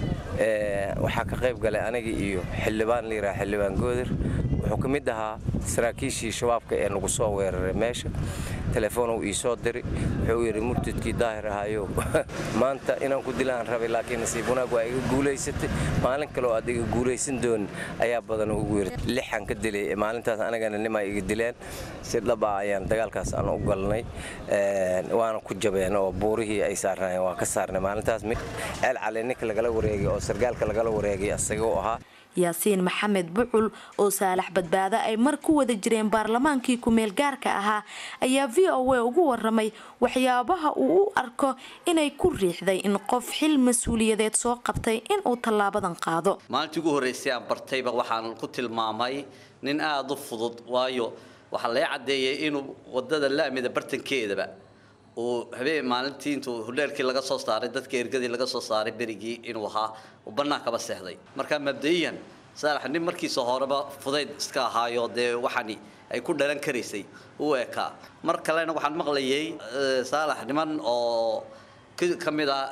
waxaa ka qayb galay aniga iyo xildhibaan layidhaha xildhibaan goodir wuxuu ka mid ahaa saraakiishii shabaabka ee nagu soo weeraray meesha telefoonuu ii soo diray wuxuu yidhi murtadkii daahir ahayow maanta inaan ku dilaan rabay laakiin nasiib wanaag waa iga guulaysatay maalin kale oo aad iga guulaysan doonin ayaa badan ugu yiri lixaan ka dilay maalintaas anagana nimaa iga dileen si dhab ah ayaan dagaalkaas aan u galnay waana ku jabeen oo buurihii ay saarnaayeen waa ka saarnay maalintaas mid ceel cali ninka lagala wareegay oo sargaalka lagala wareegay asaga u ahaa yaasiin maxamed bucul oo saalax badbaado ay mar ku wada jireen baarlamaankii kumeel gaarka ahaa ayaa v o a ugu waramay waxyaabaha uu u arko inay ku riixday in qof xil mas-uuliyadeed soo qabtay inuu tallaabadan qaado maalintii ugu horreysay aan bartayba waxaan ku tilmaamay nin aada u fudud waayo waxaa laga caddeeyay inuu wadada laamida bartankeedaba uu habeen maalintii intuu hudheelkii laga soo saaray dadka ergadii laga soo saaray berigii inuu ahaa uu bannaankaba seexday marka mabda'iyan saalax nin markiisa horeba fudayd iska ahaayo dee waxani ay ku dhalan karaysay uu ekaa mar kalena waxaan maqlayay saalax niman oo ka mid ah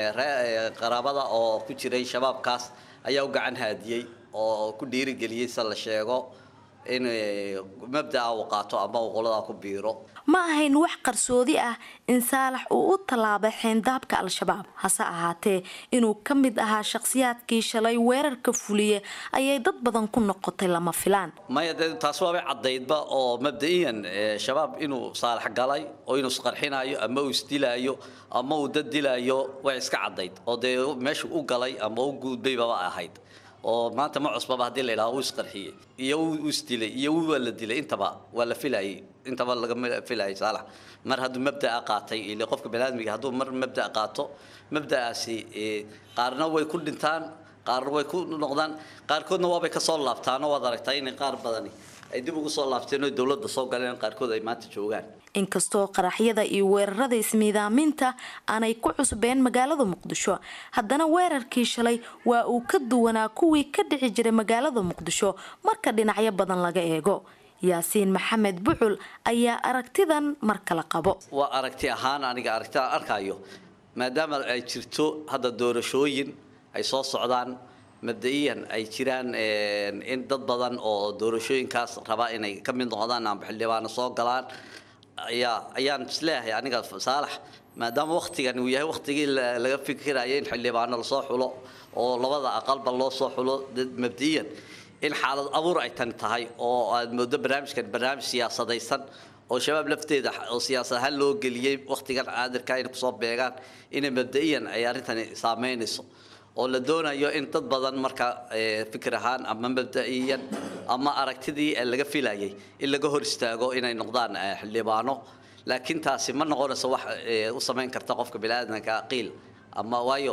qaraabada oo ku jiray shabaabkaas ayaa u gacan haadiyey oo ku dhiirigeliyey se la sheego in mabda'a uu qaato ama uu qoladaa ku biiro ma ahayn wax qarsoodi ah in saalax uu u tallaabay xeyndaabka al-shabaab hase ahaatee inuu ka mid ahaa shakhsiyaadkii shalay weerarka fuliye ayay dad badan ku noqotay lama filaan maya dee taas waabay caddaydba oo mabda'iyan shabaab inuu saalax galay oo inuu isqarxinayo ama uu isdilaayo ama uu dad dilaayo way iska caddayd oo dee meesha u galay ama u guudbaybaba ahayd oo maanta ma cusbaba haddii la yidhaha uu isqarxiyey iyo uu isdilay iyo waa la dilay intaba waa la filayay intaba lagama filayay saalax mar hadduu mabda'a qaatay ile qofka baniaadmiga hadduu mar mabda' qaato mabda'aasi qaarna way ku dhintaan qaarna way ku noqdaan qaarkoodna waabay ka soo laabtaanoo waad aragtaa inay qaar badani ay dib ugu soo laabteen oo dowladda soo galeen qaarkood ay maanta joogaan inkastoo qaraxyada iyo weerarada ismiidaaminta aanay ku cusbeen magaalada muqdisho haddana weerarkii shalay waa uu ka duwanaa kuwii ka dhici jiray magaalada muqdisho marka dhinacyo badan laga eego yaasiin maxamed bucul ayaa aragtidan mar kale qabo waa aragti ahaan aniga aragti arkayo maadaama ay jirto hadda doorashooyin ay soo socdaan mabda'iyan ay jiraan in dad badan oo doorashooyinkaas raba inay ka mid noqdaan amba xildhibaano soo galaan ayaa ayaan isleeyahay aniga saalax maadaama waktigan uu yahay waktigii laga fikiraya in xildhibaano lasoo xulo oo labada aqalba loo soo xulo mabda'iyan in xaalad abuur ay tani tahay oo aad moodo barnaamijkan barnaamij siyaasadaysan oo shabaab lafteeda oo siyaasad ahaan loo geliyey waktigan caadirka inay kusoo beegaan inay mabda'iyan ay arrintani saameynayso oo la doonayo in dad badan marka fikir ahaan ama mabda'iyan ama aragtidii laga filayay in laga hor istaago inay noqdaan xildhibaano laakiin taasi ma noqonayso wax u samayn karta qofka biniaadanka qiil ama waayo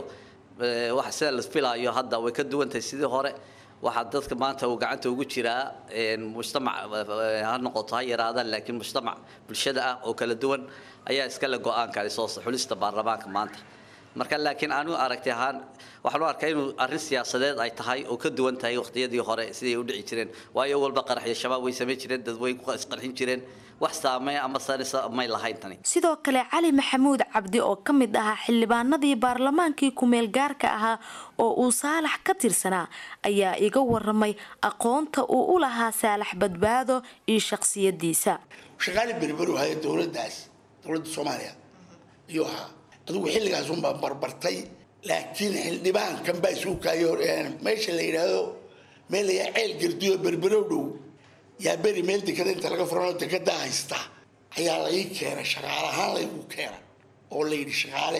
wax sida la filayo hadda way ka duwan tahay sidii hore waxaa dadka maanta uu gacanta ugu jiraa mujtamac ha noqoto ha yaraadaan laakiin mujtamac bulshada ah oo kala duwan ayaa iskale go-aanka soo xulista baarlamaanka maanta marka laakiin anigu aragti ahaan waxaan u arkaa inuu arrin siyaasadeed ay tahay oo ka duwan tahay waqtiyadii hore siday u dhici jireen waayo walba qaraxyo shabaab way samayn jireen dad way ku isqarxin jireen wax saameyn ama sarisa may lahayn tani sidoo kale cali maxamuud cabdi oo ka mid ahaa xildhibaanadii baarlamaankii kumeel gaarka ahaa oo uu saalax ka tirsanaa ayaa iga waramay aqoonta uu u lahaa saalax badbaado iyo shakhsiyadiisa shaqaali berberu haya dowladaas dowladda soomaaliya iyuu ahaa adigu xilligaas unbaa barbartay laakiin xildhibaankan baa isuu kaayo meesha la yidhaahdo meel layaa ceel gardiyo berberow dhow yaa beri meel dekada inta laga furanoo dekedaa haysta ayaa la ii keenay shaqaale ahaan laygu keenay oo la yidhi shaqaale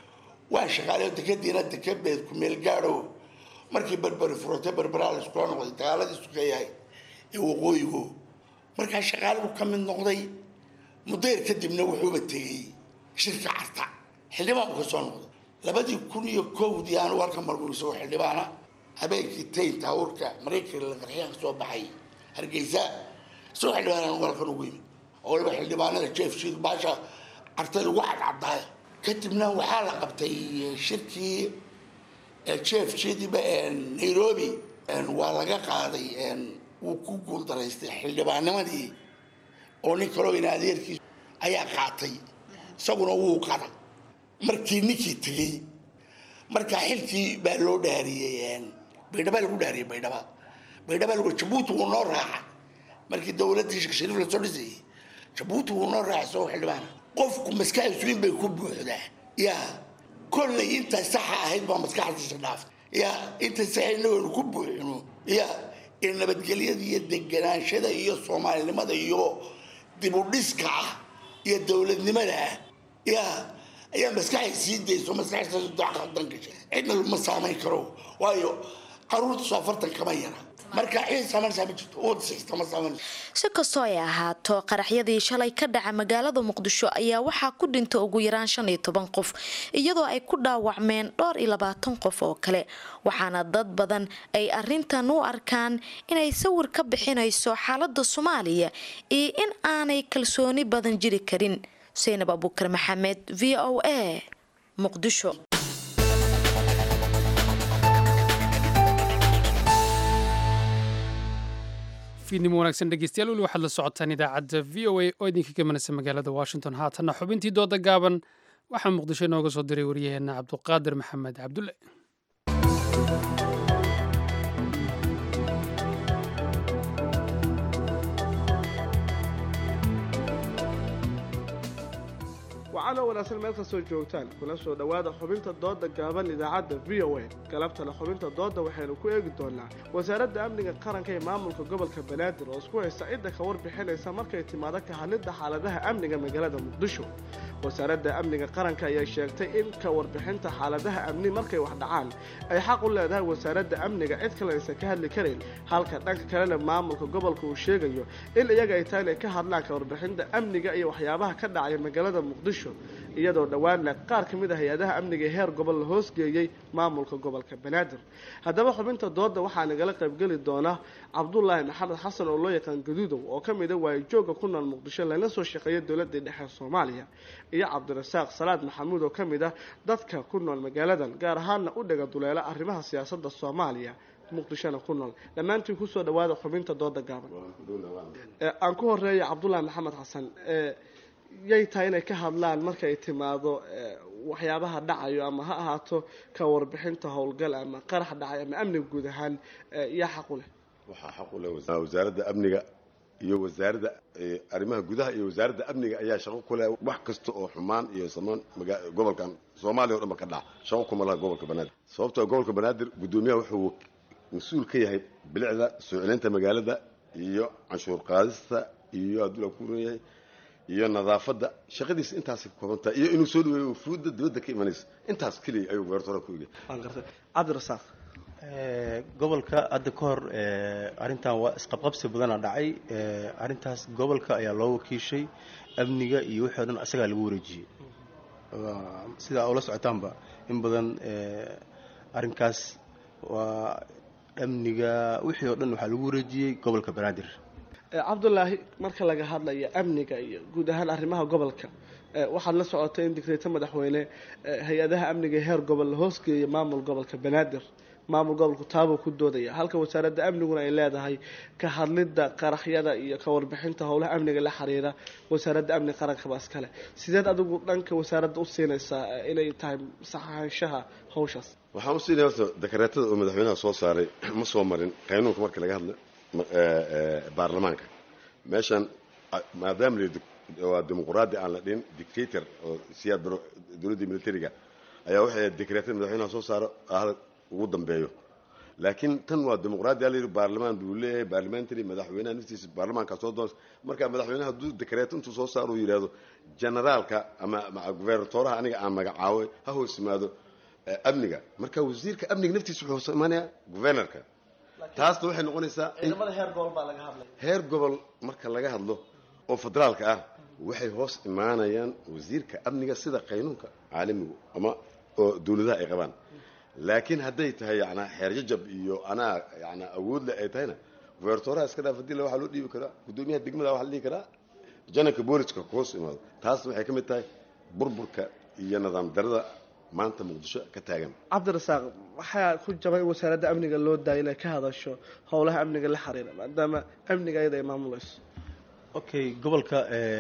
waa shaqaale dekadiina dekebeed ku meel gaadho markii berberi furata berberaa la iskula noqday dagaaladii sukeeyahay ee waqooyigo markaa shaqaaligu ka mid noqday mudayr kadibna wuxuuba tegey shirka carta xildhibaan buu ka soo noqday labadii kun iyo kowdii aanu halka margu isagoo xildhibaana habeenkii taynta hawrka maraykanka la qarxiyaan ka soo baxay hargeysa isagoo xildhibaan aanu halkan ugu yimid oo waliba xildhibaanada jeef shiid baasha cartay lagu cadcadaaya kadibna waxaa la qabtay shirkii jeef shiidiba nairobi waa laga qaaday wuu ku guuldaraystay xildhibaanimadii oo nin kaloo in adeerkiis ayaa qaatay isaguna wuu qada markii ninkii tegey markaa xilkii baa loo dhaariyey baydhaba lagu dhaariyey baydhaba baydhaba lagu jabuuti wuu noo raaca markii dowladdii sheekh shariif lasoo dhisayey jabuuti wuu noo raaca isagoo xildhibaana qofku maskaxdiisu in bay ku buuxdaa yaa kollay inta saxa ahayd baa maskaxdiisa dhaaftay yaa inta saxa inagoonu ku buuxino yaa in nabadgelyada iyo deganaanshada iyo soomaalinimada iyo dibudhiska ah iyo dowladnimada ah yaa ayaa maskaxay sii dayso maskaxdaas dacqadan gashay cidna ma saamayn karo waayo caruurta soo afartan kama yara marka cid saamaysaa ma jirto uwad sixta ma saamayso si kastoo ay ahaato qaraxyadii shalay ka dhaca magaalada muqdisho ayaa waxaa ku dhinta ugu yaraan shan iyo toban qof iyadoo ay ku dhaawacmeen dhowr iyo labaatan qof oo kale waxaana dad badan ay arintan u arkaan inay sawir ka bixinayso xaalada soomaaliya iyo in aanay kalsooni badan jiri karin seynab abuukar maxamed v o a muqdisho fiidnimo wanaagsan dhegeystayaal weli waxaad la socotaan idaacadda v o a oo idinka gamanaysa magaalada washington haatanna xubintii dooda gaaban waxaa muqdisho inooga soo diray waryaheena cabduqaadir maxamed cabdulle waxaana wanaagsan meel kastoo joogtaan kuna soo dhowaada xubinta dooda gaaban idaacadda v o a galabtana xubinta dooda waxaynu ku eegi doonaa wasaaradda amniga qaranka ee maamulka gobolka banaadir oo isku haysta cidda ka warbixinaysa markay timaado ka hadlidda xaaladaha amniga magaalada muqdisho wasaaradda amniga qaranka ayaa sheegtay in ka warbixinta xaaladaha amni markay wax dhacaan ay xaq u leedahay wasaaradda amniga cid kale aysan ka hadli karin halka dhanka kalena maamulka gobolka uu sheegayo in iyaga ay tahay inay ka hadlaan ka warbixinta amniga iyo waxyaabaha ka dhacaya magaalada muqdisho iyadoo dhowaanna qaar ka mid a hay-adaha amniga ee heer gobol la hoosgeeyey maamulka gobolka banaadir haddaba xubinta dooda waxaa nagala qaybgeli doona cabdulaahi maxamed xasan oo loo yaqaan gaduudow oo ka mid a waayijooga ku nool muqdisho lana soo shaqeeya dowladii dhexe soomaaliya iyo cabdirasaaq salaad maxamuud oo ka mid ah dadka ku nool magaaladan gaar ahaanna u dhega duleela arrimaha siyaasadda soomaaliya muqdishona ku nool dhammaantiin kusoo dhawaada xubinta dooda gaaban aan ku horeeya cabdulaahi maxamed xasan yay tahay inay ka hadlaan marka ay timaado waxyaabaha dhacayo ama ha ahaato ka warbixinta howlgal ama qarax dhacay ama amniga guud ahaan yaa xaq u leh waxaa xaq u leh wasaaradda amniga iyo wasaaradda arrimaha gudaha iyo wasaaradda amniga ayaa shaqo ku leh wax kasta oo xumaan iyo samaan gobolkan soomaaliya o dhan ba ka dhaca shaqo kuma laha gobolka banaadir sababtoo gobolka banaadir guddoomiyaha wuxuu mas-uul ka yahay bilicda soo celinta magaalada iyo canshuur qaadista iyo hadduu la ku yahay iyo nadaafadda shaqadiisa intaas koobantaa iyo inuu soo dhaweeyo fuudda dibadda ka imanaysa intaas keliya ayuu weertore ku ege waan gartay cabdirasaaq gobolka hadda ka hor arrintan waa isqabqabsi badana dhacay arrintaas gobolka ayaa loo wakiishay amniga iyo wixii o dhan asagaa lagu wareejiyey sidaa ula socotaanba in badan arrinkaas waa amniga wixii oo dhan waxaa lagu wareejiyey gobolka banaadir cabdulaahi marka laga hadlaya amniga iyo guud ahaan arrimaha gobolka waxaad la socotay in digreeto madaxweyne hay-adaha amniga ee heer gobol la hoosgeeya maamul gobolka banaadir maamul gobolku taabuu ku doodaya halka wasaaradda amniguna ay leedahay ka hadlidda qaraxyada iyo ka warbixinta howlaha amniga la xiriira wasaaradda amniga qarankaba iskale sideed adigu dhanka wasaaradda u siinaysaa inay tahay saxaanshaha hawshaas waxaan usiinaya horta dakareetada oo madaxweynaha soo saaray ma soo marin qaynuunka marka laga hadla baarlamaanka meeshan maadaama waa dimuqraadi aan la dhihin dictator oo siyaad baro dowladdii militariga ayaa waxay dekreetada madaxweynaha soo saaro ahda ugu dambeeyo laakiin tan waa dimuqraadi ala yidhi baarlamaan buu leeyahay baarlamentary madaxweynaha naftiisa baarlamaanka soo doonsa marka madaxweynaha hadduu dekreeto intuu soo saaro uu yidhaahdo generaalka ama gubernatoraha aniga aan magacaaway ha hoos yimaado amniga marka wasiirka amniga naftiisa wuxuu hoos imaanayaa guvernorka taasna waxay noqonaysaa ciidamada heer gobol baa laga hadlay heer gobol marka laga hadlo oo federaalka ah waxay hoos imaanayaan wasiirka amniga sida qaynuunka caalamigu ama oo dowladaha ay qabaan laakiin hadday tahay yana xeerjajab iyo anaa yana awoodle ay tahayna gubertoraha iska dhaaf hadii waxaa loo dhiibi karaa guddoomiyaha degmada waxa la dhihi karaa janarka booliska hoos imaado taasna waxay ka mid tahay burburka iyo nidaam darada maanta muqdisho ka taagan cabdirasaaq waxaa ku jabay in wasaaradda amniga loo daaya inay ka hadasho howlaha amniga la xiriira maadaama amniga ayada ay maamulayso okay gobolka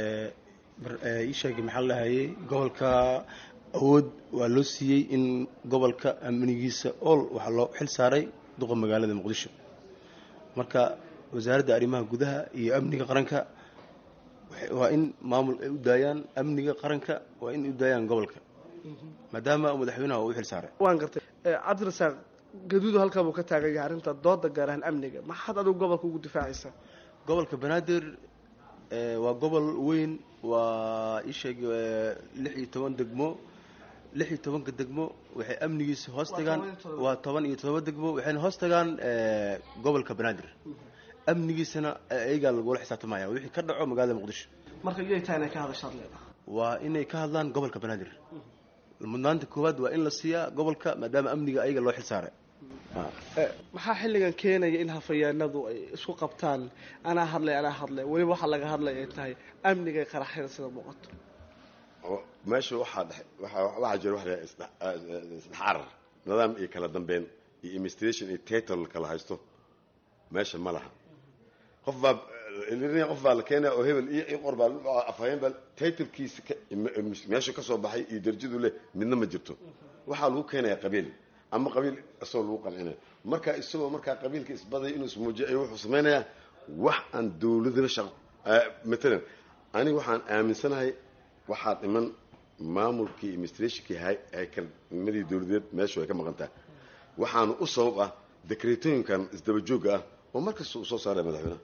ii sheegay maxaa la dhahayay gobolka awood waa loo siiyey in gobolka amnigiisa ool waxaa loo xil saaray duqa magaalada muqdisho marka wasaaradda arrimaha gudaha iyo amniga qaranka waa in maamul ay u daayaan amniga qaranka waa in ay u daayaan gobolka maadaama madaxweynaha uu u xil saaray waan gartay cabdirasaaq gaduudu halkaa buu ka taagan yahay arrinta dooda gaar ahaan amniga maxaad adigu gobolka ugu difaacaysaa gobolka banaadir waa gobol weyn waa isheeg lix iyo toban degmo lix iyo tobanka degmo waxay amnigiisa hoos tagaan waa toban iyo todoba degmo waxayna hoos tagaan gobolka banaadir amnigiisana ayagaa lagula xisaabtamaya wixii ka dhaco magaalada muqdisho marka iyay tahay inay ka hadashaad leedahay waa inay ka hadlaan gobolka banaadir mudnaanta koowaad waa in la siiyaa gobolka maadaama amniga ayaga loo xil saaray maxaa xilligan keenaya in hafayaanadu ay isku qabtaan anaa hadlay anaa hadlay weliba waxaa laga hadlay ay tahay amnigay qaraxyada sida muuqato meesha waxaa dhex waxaa waxaa jira wax la isdhexarar nidaam iyo kala dambeyn iyo administration iyo title kala haysto meesha ma laha qof baa ilaa qof baa la keenaya oo hebel iyo qor baa afhayeen baa titlkiisa meesha ka soo baxay iyo darajadu leh midna ma jirto waxaa lagu keenaya qabiil ama qabiil isagoo lagu qancinaya marka isagoo markaa qabiilka isbaday inuu ismuujiyo ay wuxuu samaynayaa wax aan dowladaba shaqo matalan aniga waxaan aaminsanahay waxaa dhiman maamulkii administrationkii haykalnimadii dowladeed meeshu ay ka maqan tahay waxaana u sabab ah dekreetooyinkan isdaba joogga ah oo markasta uu soo saaraya madaxweynaha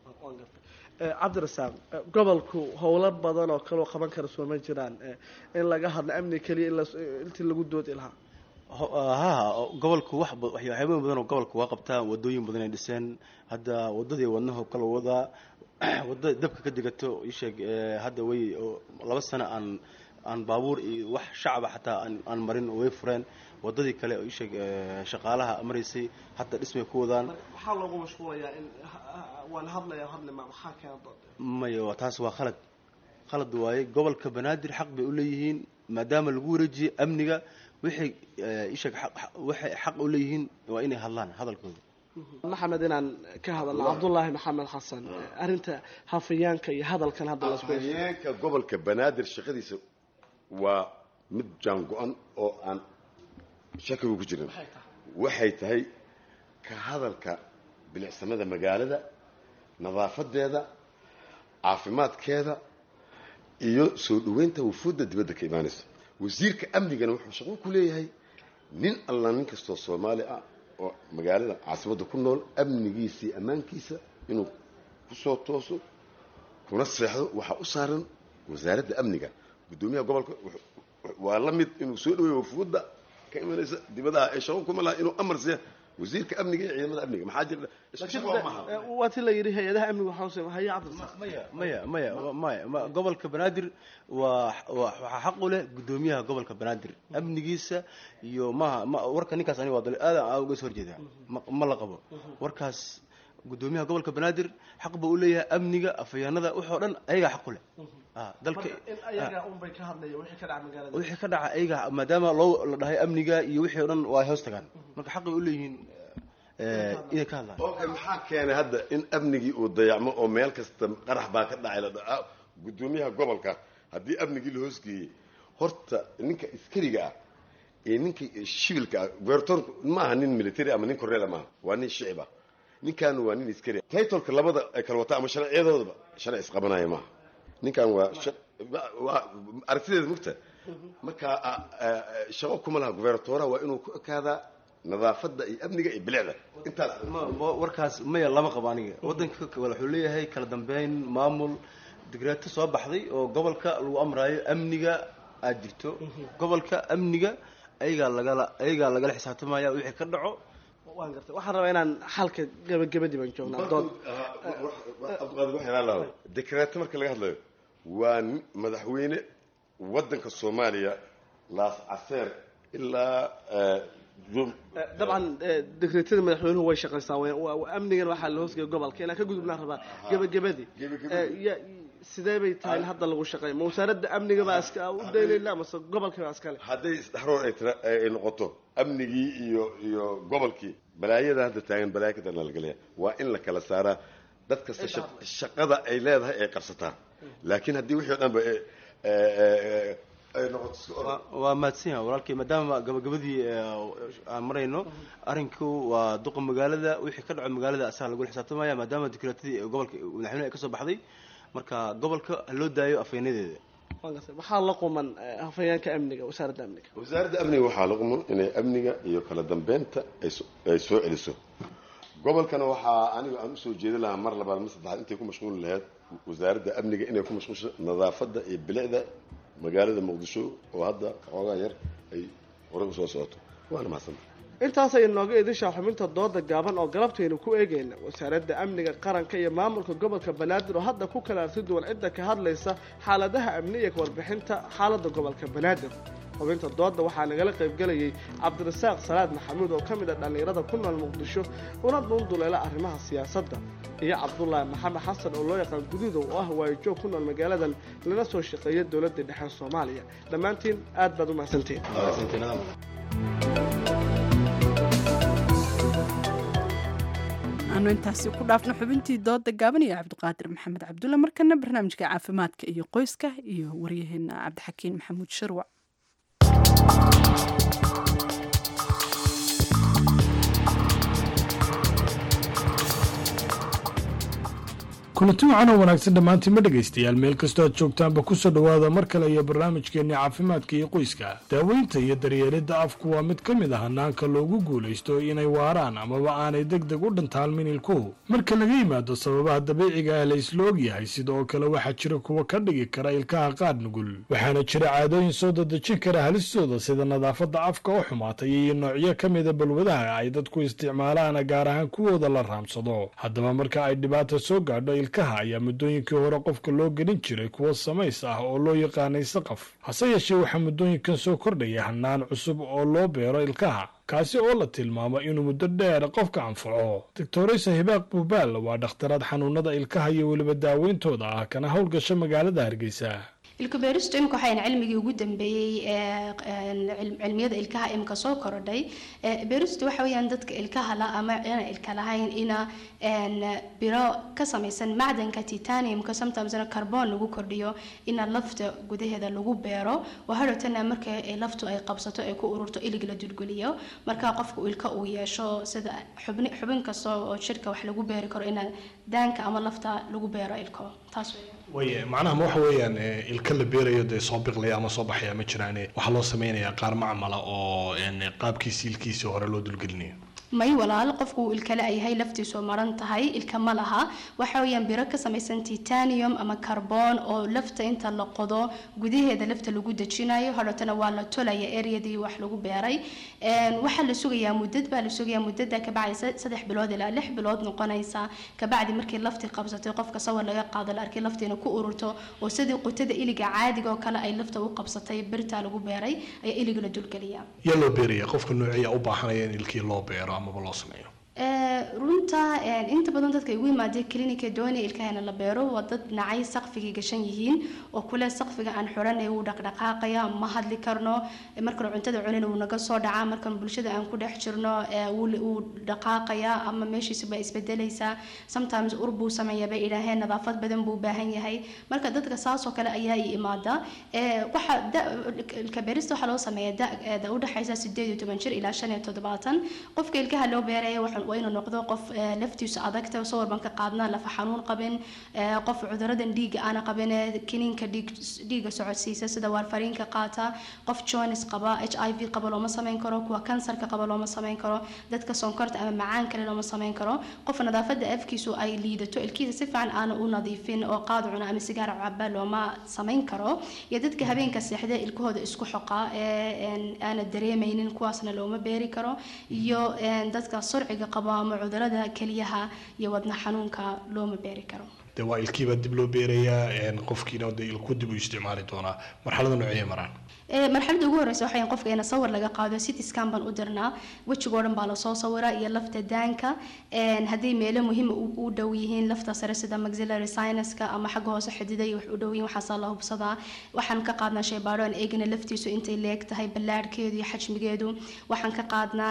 cabdirasaaq gobolku howlo badan oo kaloo qaban kara soo ma jiraan in laga hadlo amni keliya intii lagu doodi lahaa ha gobolku wax waxyaabo badan oo gobolka waa qabtaa wadooyin badan ay dhiseen hadda wadadii wadnaho kala wadaa wadada dabka ka digato isheeg hadda way laba sano aan aan baabuur iyo wax shacaba xataa aan marin way fureen wadadii kale oo isheeg shaqaalaha maraysay hadda dhismay ku wadaan waxaa loogu mashquulayaa in waan hadlaya hadlima maxaa keena dood maya waa taas waa khalad khalad waaye gobolka banaadir xaq bay u leeyihiin maadaama lagu wareejiyey amniga waxay isheeg waxay xaq u leeyihiin waa inay hadlaan hadalkooda maxamed inaan ka hadalno cabdullaahi maxamed xasan arrinta hafayaanka iyo hadalkan hadda lasku afhayeenka gobolka banaadir shaqadiisa waa mid jaan go-an oo aan shakigu ku jirin waxay tahay ka hadalka bilicsamada magaalada nadaafadeeda caafimaadkeeda iyo soo dhaweynta wufuudda dibadda ka imaanaysa wasiirka amnigana wuxuu shaqo ku leeyahay nin alla nin kastoo soomaali ah oo magaalada caasimadda ku nool amnigiisa iyo ammaankiisa inuu kusoo tooso kuna seexdo waxaa u saaran wasaaradda amniga guddoomiyaha gobolka waa la mid inuu soo dhaweeyo wufuudda ka imanaysa dibadaha ee shaqo kuma laha inuu amar siiya wasiirka amniga iyo ciidamada amniga maxaa jira waa ti la yidhi hay-adaha amniga waxaa haya cabdirasaaq maya maya maya gobolka banaadir waa waxaa xaq u leh guddoomiyaha gobolka banaadir amnigiisa iyo maha ma warka ninkaas aniga waa dal aad aa uga soo horjeedaa ma la qabo warkaas guddoomiyaha gobolka banaadir xaq buu u leeyahay amniga afhayaanada waxoo dhan ayagaa xaq u leh dalka wixii ka dhaca ayaga maadaama loo la dhahay amniga iyo wixii o dhan waa hoos tagaan marka xaqay u leeyihiin inay ka hadlaan okay maxaa keenay hadda in amnigii uu dayacmo oo meel kasta qarax baa ka dhacay la dha guddoomiyaha gobolka haddii amnigii la hoosgeeyey horta ninka askariga ah ee ninka shibilka ah gubernatorku ma aha nin military ama nin korreela maaha waa nin shicib ah ninkan waa nin askari titolka labada ay kala wataa ama sharciyadoodaba sharci isqabanaya maaha ninkan waa waa aragtideeda mugta marka shaqo kuma laha gubernatoraha waa inuu ku ekaadaa nadaafadda iyo amniga iyo bilicda intaas warkaas maya lama qabo aniga wadanka wuxuu leeyahay kala dambeyn maamul digreeto soo baxday oo gobolka lagu amraayo amniga aad jirto gobolka amniga ayagaa lagala ayagaa lagala xisaabtamaya wixii ka dhaco waan gartay waxaan rabaa inaan xalka gabagabadii baan joognaa dood dekreeto marka laga hadlayo waa madaxweyne wadanka soomaaliya laas caseer ilaa dabcan dekreetada madaxweynuhu way shaqaysaa amnigan waxaa la hoosgaya gobolka inaan ka gudubnaan rabaa gabagabadii sidee bay tahay in hadda lagu shaqeeya ma wasaaradda amniga baa iska u daynayna mase gobolka baa iskale hadday isdhexroor ay tira ay noqoto amnigii iyo iyo gobolkii balaayada hadda taagan balaayo ka darna lagalaya waa in la kala saaraa dad kasta shaqada ay leedahay ay qabsataa laakiin haddii wixii o dhan ba ay noqoto waa mahadsan yaha walaalkay maadaama gabagabadii aan marayno arinku waa duqa magaalada wixii ka dhaco magaalada asaga lagula xisaabtamaya maadaama dekreetadii gobolka madaxweyne ay kasoo baxday marka gobolka haloo daayo afhaynadeeda waxaa la quman hafayeenka amniga wasaaradda amniga wasaaradda amniga waxaa la quman inay amniga iyo kala dambeynta ay soo celiso gobolkana waxaa aniga aan usoo jeedin lahaa mar labaad mar saddexaad intay ku mashquuli lahayd wasaaradda amniga inay ku mashquulsho nadaafadda iyo bilicda magaalada muqdisho oo hadda xoogaa yar ay horey usoo socoto waana mahadsanta intaasay inooga idishaa xubinta dooda gaaban oo galabtaynu ku eegayna wasaaradda amniga qaranka iyo maamulka gobolka banaadir oo hadda ku kala arti duwan cidda ka hadlaysa xaaladaha amniga ka warbixinta xaaladda gobolka banaadir xubinta dooda waxaa nagala qaybgelayay cabdirasaaq salaad maxamuud oo ka mid ah dhallinyarada ku nool muqdisho una dhuunduleela arrimaha siyaasadda iyo cabdulaahi maxamed xasan oo loo yaqaan guduuda oo ah waayajoog ku nool magaaladan lana soo shaqeeya dowladda dhexe soomaaliya dhammaantiin aad baad u mahadsantiin aanu intaasi ku dhaafno xubintii dooda gaaban iyo cabdiqaadir maxamed cabdulle markana barnaamijka caafimaadka iyo qoyska iyo waryaheena cabdixakiin maxamuud sharwac kulanti wacan oo wanaagsan dhammaantiin ma dhegaystayaal meel kastoo aad joogtaanba kusoo dhowaada mar kale iyo barnaamijkeenni caafimaadka iyo qoyska daaweynta iyo daryeelidda afku waa mid ka mid ah hanaanka loogu guulaysto inay waaraan amaba aanay deg deg u dhantaalmin ilkuhu marka laga yimaado sababaha dabiiciga ah la isla ogyahay sidoo kale waxaa jira kuwa ka dhigi kara ilkaha qaar nugul waxaana jira caadooyin soo dadejin kara halistooda sida nadaafadda afka oo xumaatay iyo noocyo ka mida balwadaha ay dadku isticmaalaan gaar ahaan kuwooda la raamsado haddaba marka ay dhibaata soo gaadho ilkaha ayaa muddooyinkii hore qofka loo gelin jiray kuwo samays ah oo loo yaqaanay saqaf hase yeeshee waxaa muddooyinkan soo kordhaya hanaan cusub oo loo beero ilkaha kaasi oo la tilmaamo inuu muddo dheer qofka anfaco doctoraysa hibaaq buubaal waa dhakhtaraad xanuunada ilkaha iyo weliba daaweyntooda ah kana howlgasha magaalada hargeysa ilka beeristu imika waxayn cilmigii ugu dambeeyey ee cilmiyada ilkaha imika soo korodhay beeristu waxa weeyaan dadka ilkaha la ama ina ilka lahayn ina biro ka samaysan macdanka titaniumka sometimesna carbon lagu kordhiyo ina lafta gudaheeda lagu beero waa hadhowtana marka laftu ay qabsato ay ku ururto ilig la dulguliyo marka qofku ilka uu yeesho sida xubni xubin kasta oo jirka wax lagu beeri karo ina daanka ama lafta lagu beero ilko taas weeyaan way macnaha ma waxa weeyaan ilka la beerayo dee soo biqlaya ama soo baxaya ma jiraane waxaa loo sameynayaa qaar macmala oo qaabkiisi ilkiisii hore loo dulgelinayo may walaal qofku uu ilkale ay yahay laftiisu maran tahay ilka ma laha waxa weeyaan biro ka samaysan titanium ama carbon oo lafta inta la qodo gudaheeda lafta lagu dejinayo hadhootana waa la tolaya areadii wax lagu beeray waxaa la sugayaa muddad baa la sugayaa muddada kabacdi saddex bilood ilaa lix bilood noqonaysa kabacdi markii laftii qabsatay qofka sawir laga qaado la arkay laftiina ku ururto oo sidii qutada iliga caadiga oo kale ay lafta u qabsatay birtaa lagu beeray ayaa iliga la dulgeliyaa yaa loo beeraya qofka noociya u baahanaya in ilkii loo beero amaba loo sameeyo runta inta badan dadka igu yimaadee klinika doonaya ilkahana la beero waa dad nacay saqfigay gashan yihiin oo kule saqfiga aan xuranay wuu dhaqdhaqaaqaya ma hadli karno markan cuntada cunina wuu naga soo dhacaa markan bulshada aan ku dhex jirno wuu dhaqaaqaya ama meeshiisa baa isbedelaysaa sometimes ur buu sameeya bay idhaaheen nadaafad badan buu baahan yahay marka dadka saasoo kale ayaa i imaada waxa ilka beerista waxaa loo sameeya da udhexaysa sideed iyo toban jir ilaa shan iyo toddobaatan qofka ilkaha loo beeraya waa inuu noqdo qof laftiisu adagta sawir baan ka qaadnaa lafa xanuun qabin qof cuduradan dhiiga aana qabin kiniinka dhiiga socodsiisa sida waarfariinka qaata qof jones qaba h i v qaba looma samayn karo kuwa kansarka qaba looma samayn karo dadka sonkorta ama macaan kale looma samayn karo qof nadaafada afkiisu ay liidato ilkiisa si fiican aana u nadiifin oo qaad cuna ama sigaar caba looma samayn karo iyo dadka habeenka seexda ilkahooda isku xoqa ee aana dareemaynin kuwaasna looma beeri karo iyo dadka surciga qabo ama cudurada keliyaha iyo wadna xanuunka looma beeri karo dee waa ilkiibaa dib loo beerayaa qofkiina dee ilku dib u isticmaali doonaa marxalada noociyay maraan marxaladda ugu horeysa waxay qofka ina sawir laga qaado city scan baan u dirnaa wejigoo dhan baa lasoo sawiraa iyo lafta daanka haddii meelo muhiima u dhow yihiin lafta sare sida maxillary sinuska ama xagga hoose xididay wax u dhow yihiin waxaasaa la hubsadaa waxaan ka qaadnaa shaybaadho aan eegina laftiisu intay leeg tahay ballaadhkeedu iyo xajmigeedu waxaan ka qaadnaa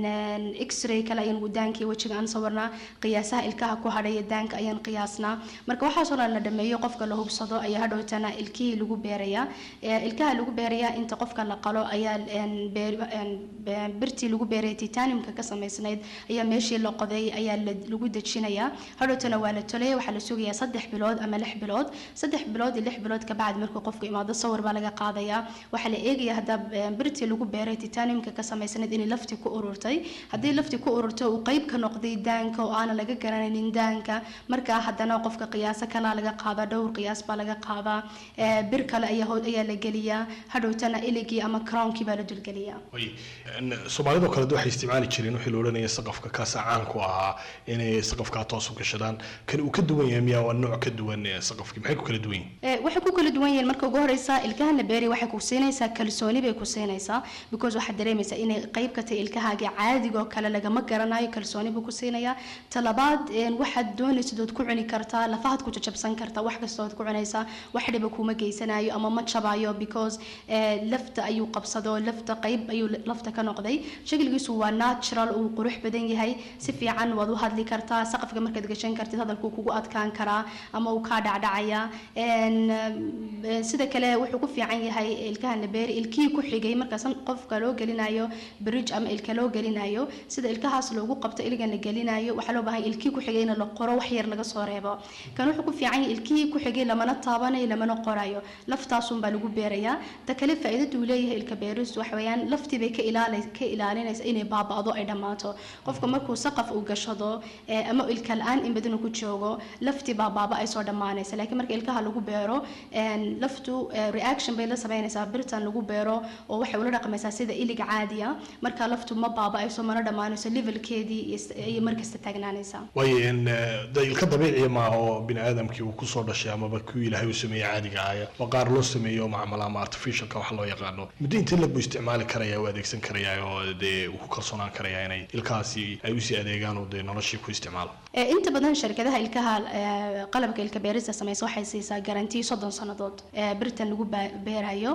x-ray kale ayaan daankii wejiga aan sawirnaa qiyaasaha ilkaha ku hadhaya daanka ayaan qiyaasnaa marka waxaasoo dhan la dhameeyo qofka la hubsado ayaa hadhowtana ilkihii lagu beerayaa ilkaha lagu beerayaa inta qofka la qalo ayaa birtii lagu beeraya titaniumka ka samaysnayd ayaa meeshii la qoday ayaa lagu dejinayaa hadhowtana waa la tolaya waxaa la sugayaa saddex bilood ama lix bilood saddex bilood iyo lix bilood kabacdi markuu qofku imaado sawir baa laga qaadayaa waxaa la eegaya hadda birtii lagu beeray titaniumka ka samaysnayd inay laftii ku ururtay haddii laftii ku ururtay uu qayb ka noqday daanka oo aanan laga garanaynin daanka markaa haddana qofka qiyaaso kalaa laga qaadaa dhowr qiyaas baa laga qaadaa bir kale ayaa la geliyaa hadhowtana iligii ama crownkii baa la dulgeliyaa soomaalidoo kale waxay isticmaali jireen wixii la odhanaya saqafka kaasa caan ku ahaa inay saqafkaa toos u gashadaan kan uu ka duwan yahay miyaa waa nooc ka duwan saqafkii maxay ku kala duwan yihiin waxay ku kala duwan yihiin marka ugu horeysa ilkaha la beeri waxay ku siinaysaa kalsooni bay ku siinaysaa because waxaad dareemaysaa inay qayb ka tahay ilkahaaga caadigoo kale lagama garanayo kalsooni buu ku siinayaa talabaad waxaad doonaysid ood ku cuni kartaa lafahaad ku jajabsan karta wax kastood ku cunaysaa wax dhiba kuma geysanayo ama ma jabayo because lafta ayuu qabsado lafta qayb ayuu lafta ka noqday shakligiisu waa natural uu qurux badan yahay si fiican waad u hadli kartaa saqafka markaad gashan kartid hadalkuu kugu adkaan karaa ama uu kaa dhacdhacaya sida kale wuxuu ku fiican yahay ilkaha nabeeri ilkihii ku xigay markaas qofka loo gelinayo bridge ama ilka loo gelinayo sida ilkahaas loogu qabto iligan la gelinayo waxaa loo baahan ilkihii ku xigay in la qoro wax yar laga soo reebo kan wuxuu ku fiican yahay ilkihii ku xigay lamana taabanayo lamana qorayo laftaasun baa lagu beerayaa ta kale faa'iidada uu leeyahay ilka beeristu waxa weeyaan laftii bay ka ilaali ka ilaalinaysa inay baaba'do ay dhammaato qofka markuu saqaf uu gashado ama ilka la-aan in badan uu ku joogo laftii baa baaba ay soo dhammaanaysa laakiin marka ilkaha lagu beero laftu reaction bay la sameynaysaa birtan lagu beero oo waxay ula dhaqmaysaa sida iliga caadiya marka laftu ma baaba-ayso mana dhammaanayso levelkeedii iyo markasta taagnaanaysaa waayo de ilka dabiiciya maaha oo bini aadamkii uu kusoo dhashay amaba kuwii ilaahay uu sameeyey caadiga ahaya waa qaar loo sameeyo macmala ama artificialka wax loo yaqaano muddo intii lagu isticmaali karaya u adeegsan karaya oo dee uu ku kalsoonaan karaya inay ilkahaasi ay usii adeegaan oo dee noloshii ku isticmaalo inta badan shirkadaha ilkaha qalabka ilka beerista samaysa waxay siisaa garantii soddon sannadood birtan lagu beerayo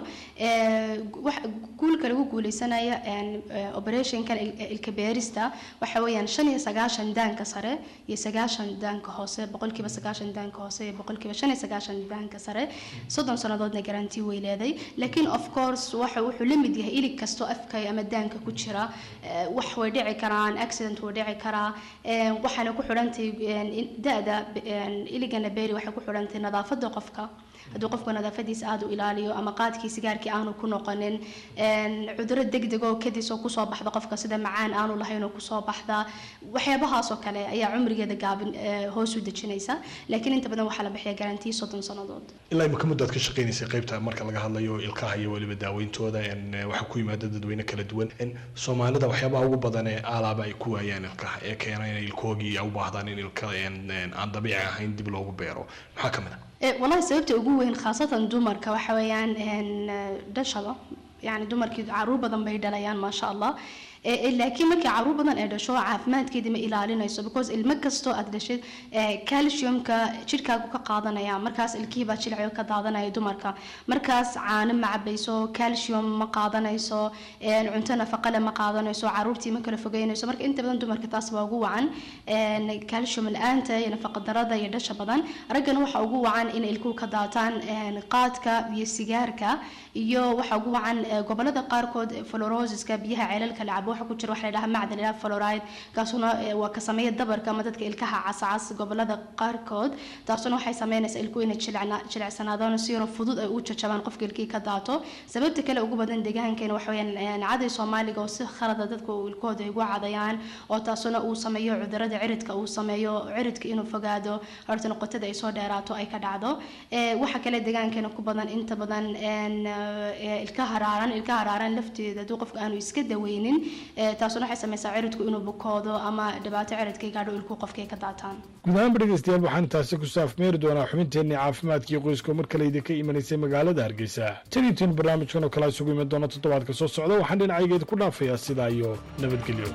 guulka lagu guuleysanaya operationkan ilka beerista waxa weeyaan shan iyo sagaashan daanka sare iyo sagaashan daanka hoose boqolkiiba sagaashan daanka hoose iyo boqolkiiba shan iyo sagaashan daanka sare soddon sannadoodna garantii way leeday laakiin of course waxa wuxuu la mid yahay ilig kastoo afka ama daanka ku jira wax way dhici karaan accident way dhici karaa waxaana ku xidhantay da-da iligana beeri waxay ku xidhantay nadaafada qofka hadduu qofku nadaafadiisa aada u ilaaliyo ama qaadkii sigaarkii aanu ku noqonin cuduro degdeg oo kadis oo kusoo baxda qofka sida macaan aanu lahayn oo kusoo baxda waxyaabahaas oo kale ayaa cumrigeeda gaabin hoos u dejinaysa laakiin inta badan waxaa la bixiya garantii soddon sannadood ilaa imika muddaad ka shaqaynaysay qaybta marka laga hadlayo ilkaha iyo weliba daaweyntooda waxaa ku yimaada dadweyne kala duwan soomaalida waxyaabaha ugu badan ee aalaaba ay ku waayaan ilkaha ee keena inay ilkoogii u baahdaan in ilka aan dabiici ahayn dib loogu beero maxaa ka mid ah wallahi sababta ugu weyn khaasatan dumarka waxa weeyaan dhashada yani dumarkii caruur badan bay dhalayaan maasha allah laakiin markii caruur badan ee dhasho caafimaadkeedii ma ilaalinayso because ilmo kastoo aad dhashid calciumka jidhkaagu ka qaadanaya markaas ilkihii baa jilciga ka daadanaya dumarka markaas caano ma cabayso calcium ma qaadanayso cunto nafaqale ma qaadanayso caruurtii ma kala fogeynayso marka inta badan dumarka taas waa ugu wacan calcium la-aanta iyo nafaqa darada iyo dhasha badan raggana waxaa ugu wacan in ilkuhu ka daataan qaadka iyo sigaarka iyo waxaa ugu wacan gobolada qaarkood florosiska biyaha ceelalka la cabo waxa ku jira waxa la yidhaha macdan ilaa fluoride kaasuna waa ka sameeya dabarka ama dadka ilkaha cascas gobolada qaarkood taasuna waxay sameynaysaa ilkuhu inay jilicsanaadaan si yaro fudud ay u jajabaan qofka ilkihii ka daato sababta kale ugu badan deegaankeena waxa weeyaan caday soomaaliga oo si khalada dadka ilkooda ay ugu cadayaan oo taasuna uu sameeyo cudurada ciridka uu sameeyo ciridka inuu fogaado horta noqotada ay soo dheeraato ay ka dhacdo waxa kale deegaankeena ku badan inta badan ilka haraaran ilka haraaran lafteeda hadduu qofka aanu iska daweynin taasuna waxay samaysaa ciridku inuu bukoodo ama dhibaato ciridka gaadho ilkuu qofka ay ka daataan guud ahaanba dhegeystayaal waxaan taasi ku saafmeeri doonaa xubinteenii caafimaadkii qoyska mar kale idinka imanaysay magaalada hargeysa tan intiin barnaamijkan oo kale isugu iman doona toddobaadka soo socda waxaan dhinacaygeeda ku dhaafayaa sidaa iyo nabadgelyo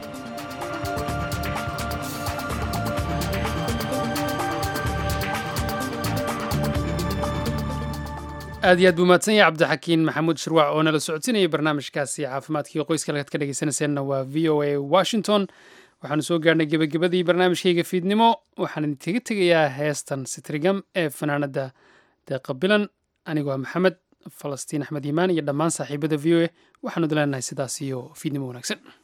aad iyo aad buu mahadsan yahay cabdixakiin maxamuud shirwac oo nala socodsinayay barnaamijkaasi caafimaadkii qoyska halkaad ka dhegeysanayseena waa v o a washington waxaanu soo gaarhnay gebagabadii barnaamijkayga fiidnimo waxaan idinkaga tegayaa heestan sitrigam ee fanaanada deeqa bilan anigoo maxamed falastiin axmed yimaan iyo dhammaan saaxiibada v o a waxaanu dileenahay sidaas iyo fiidnimo wanaagsan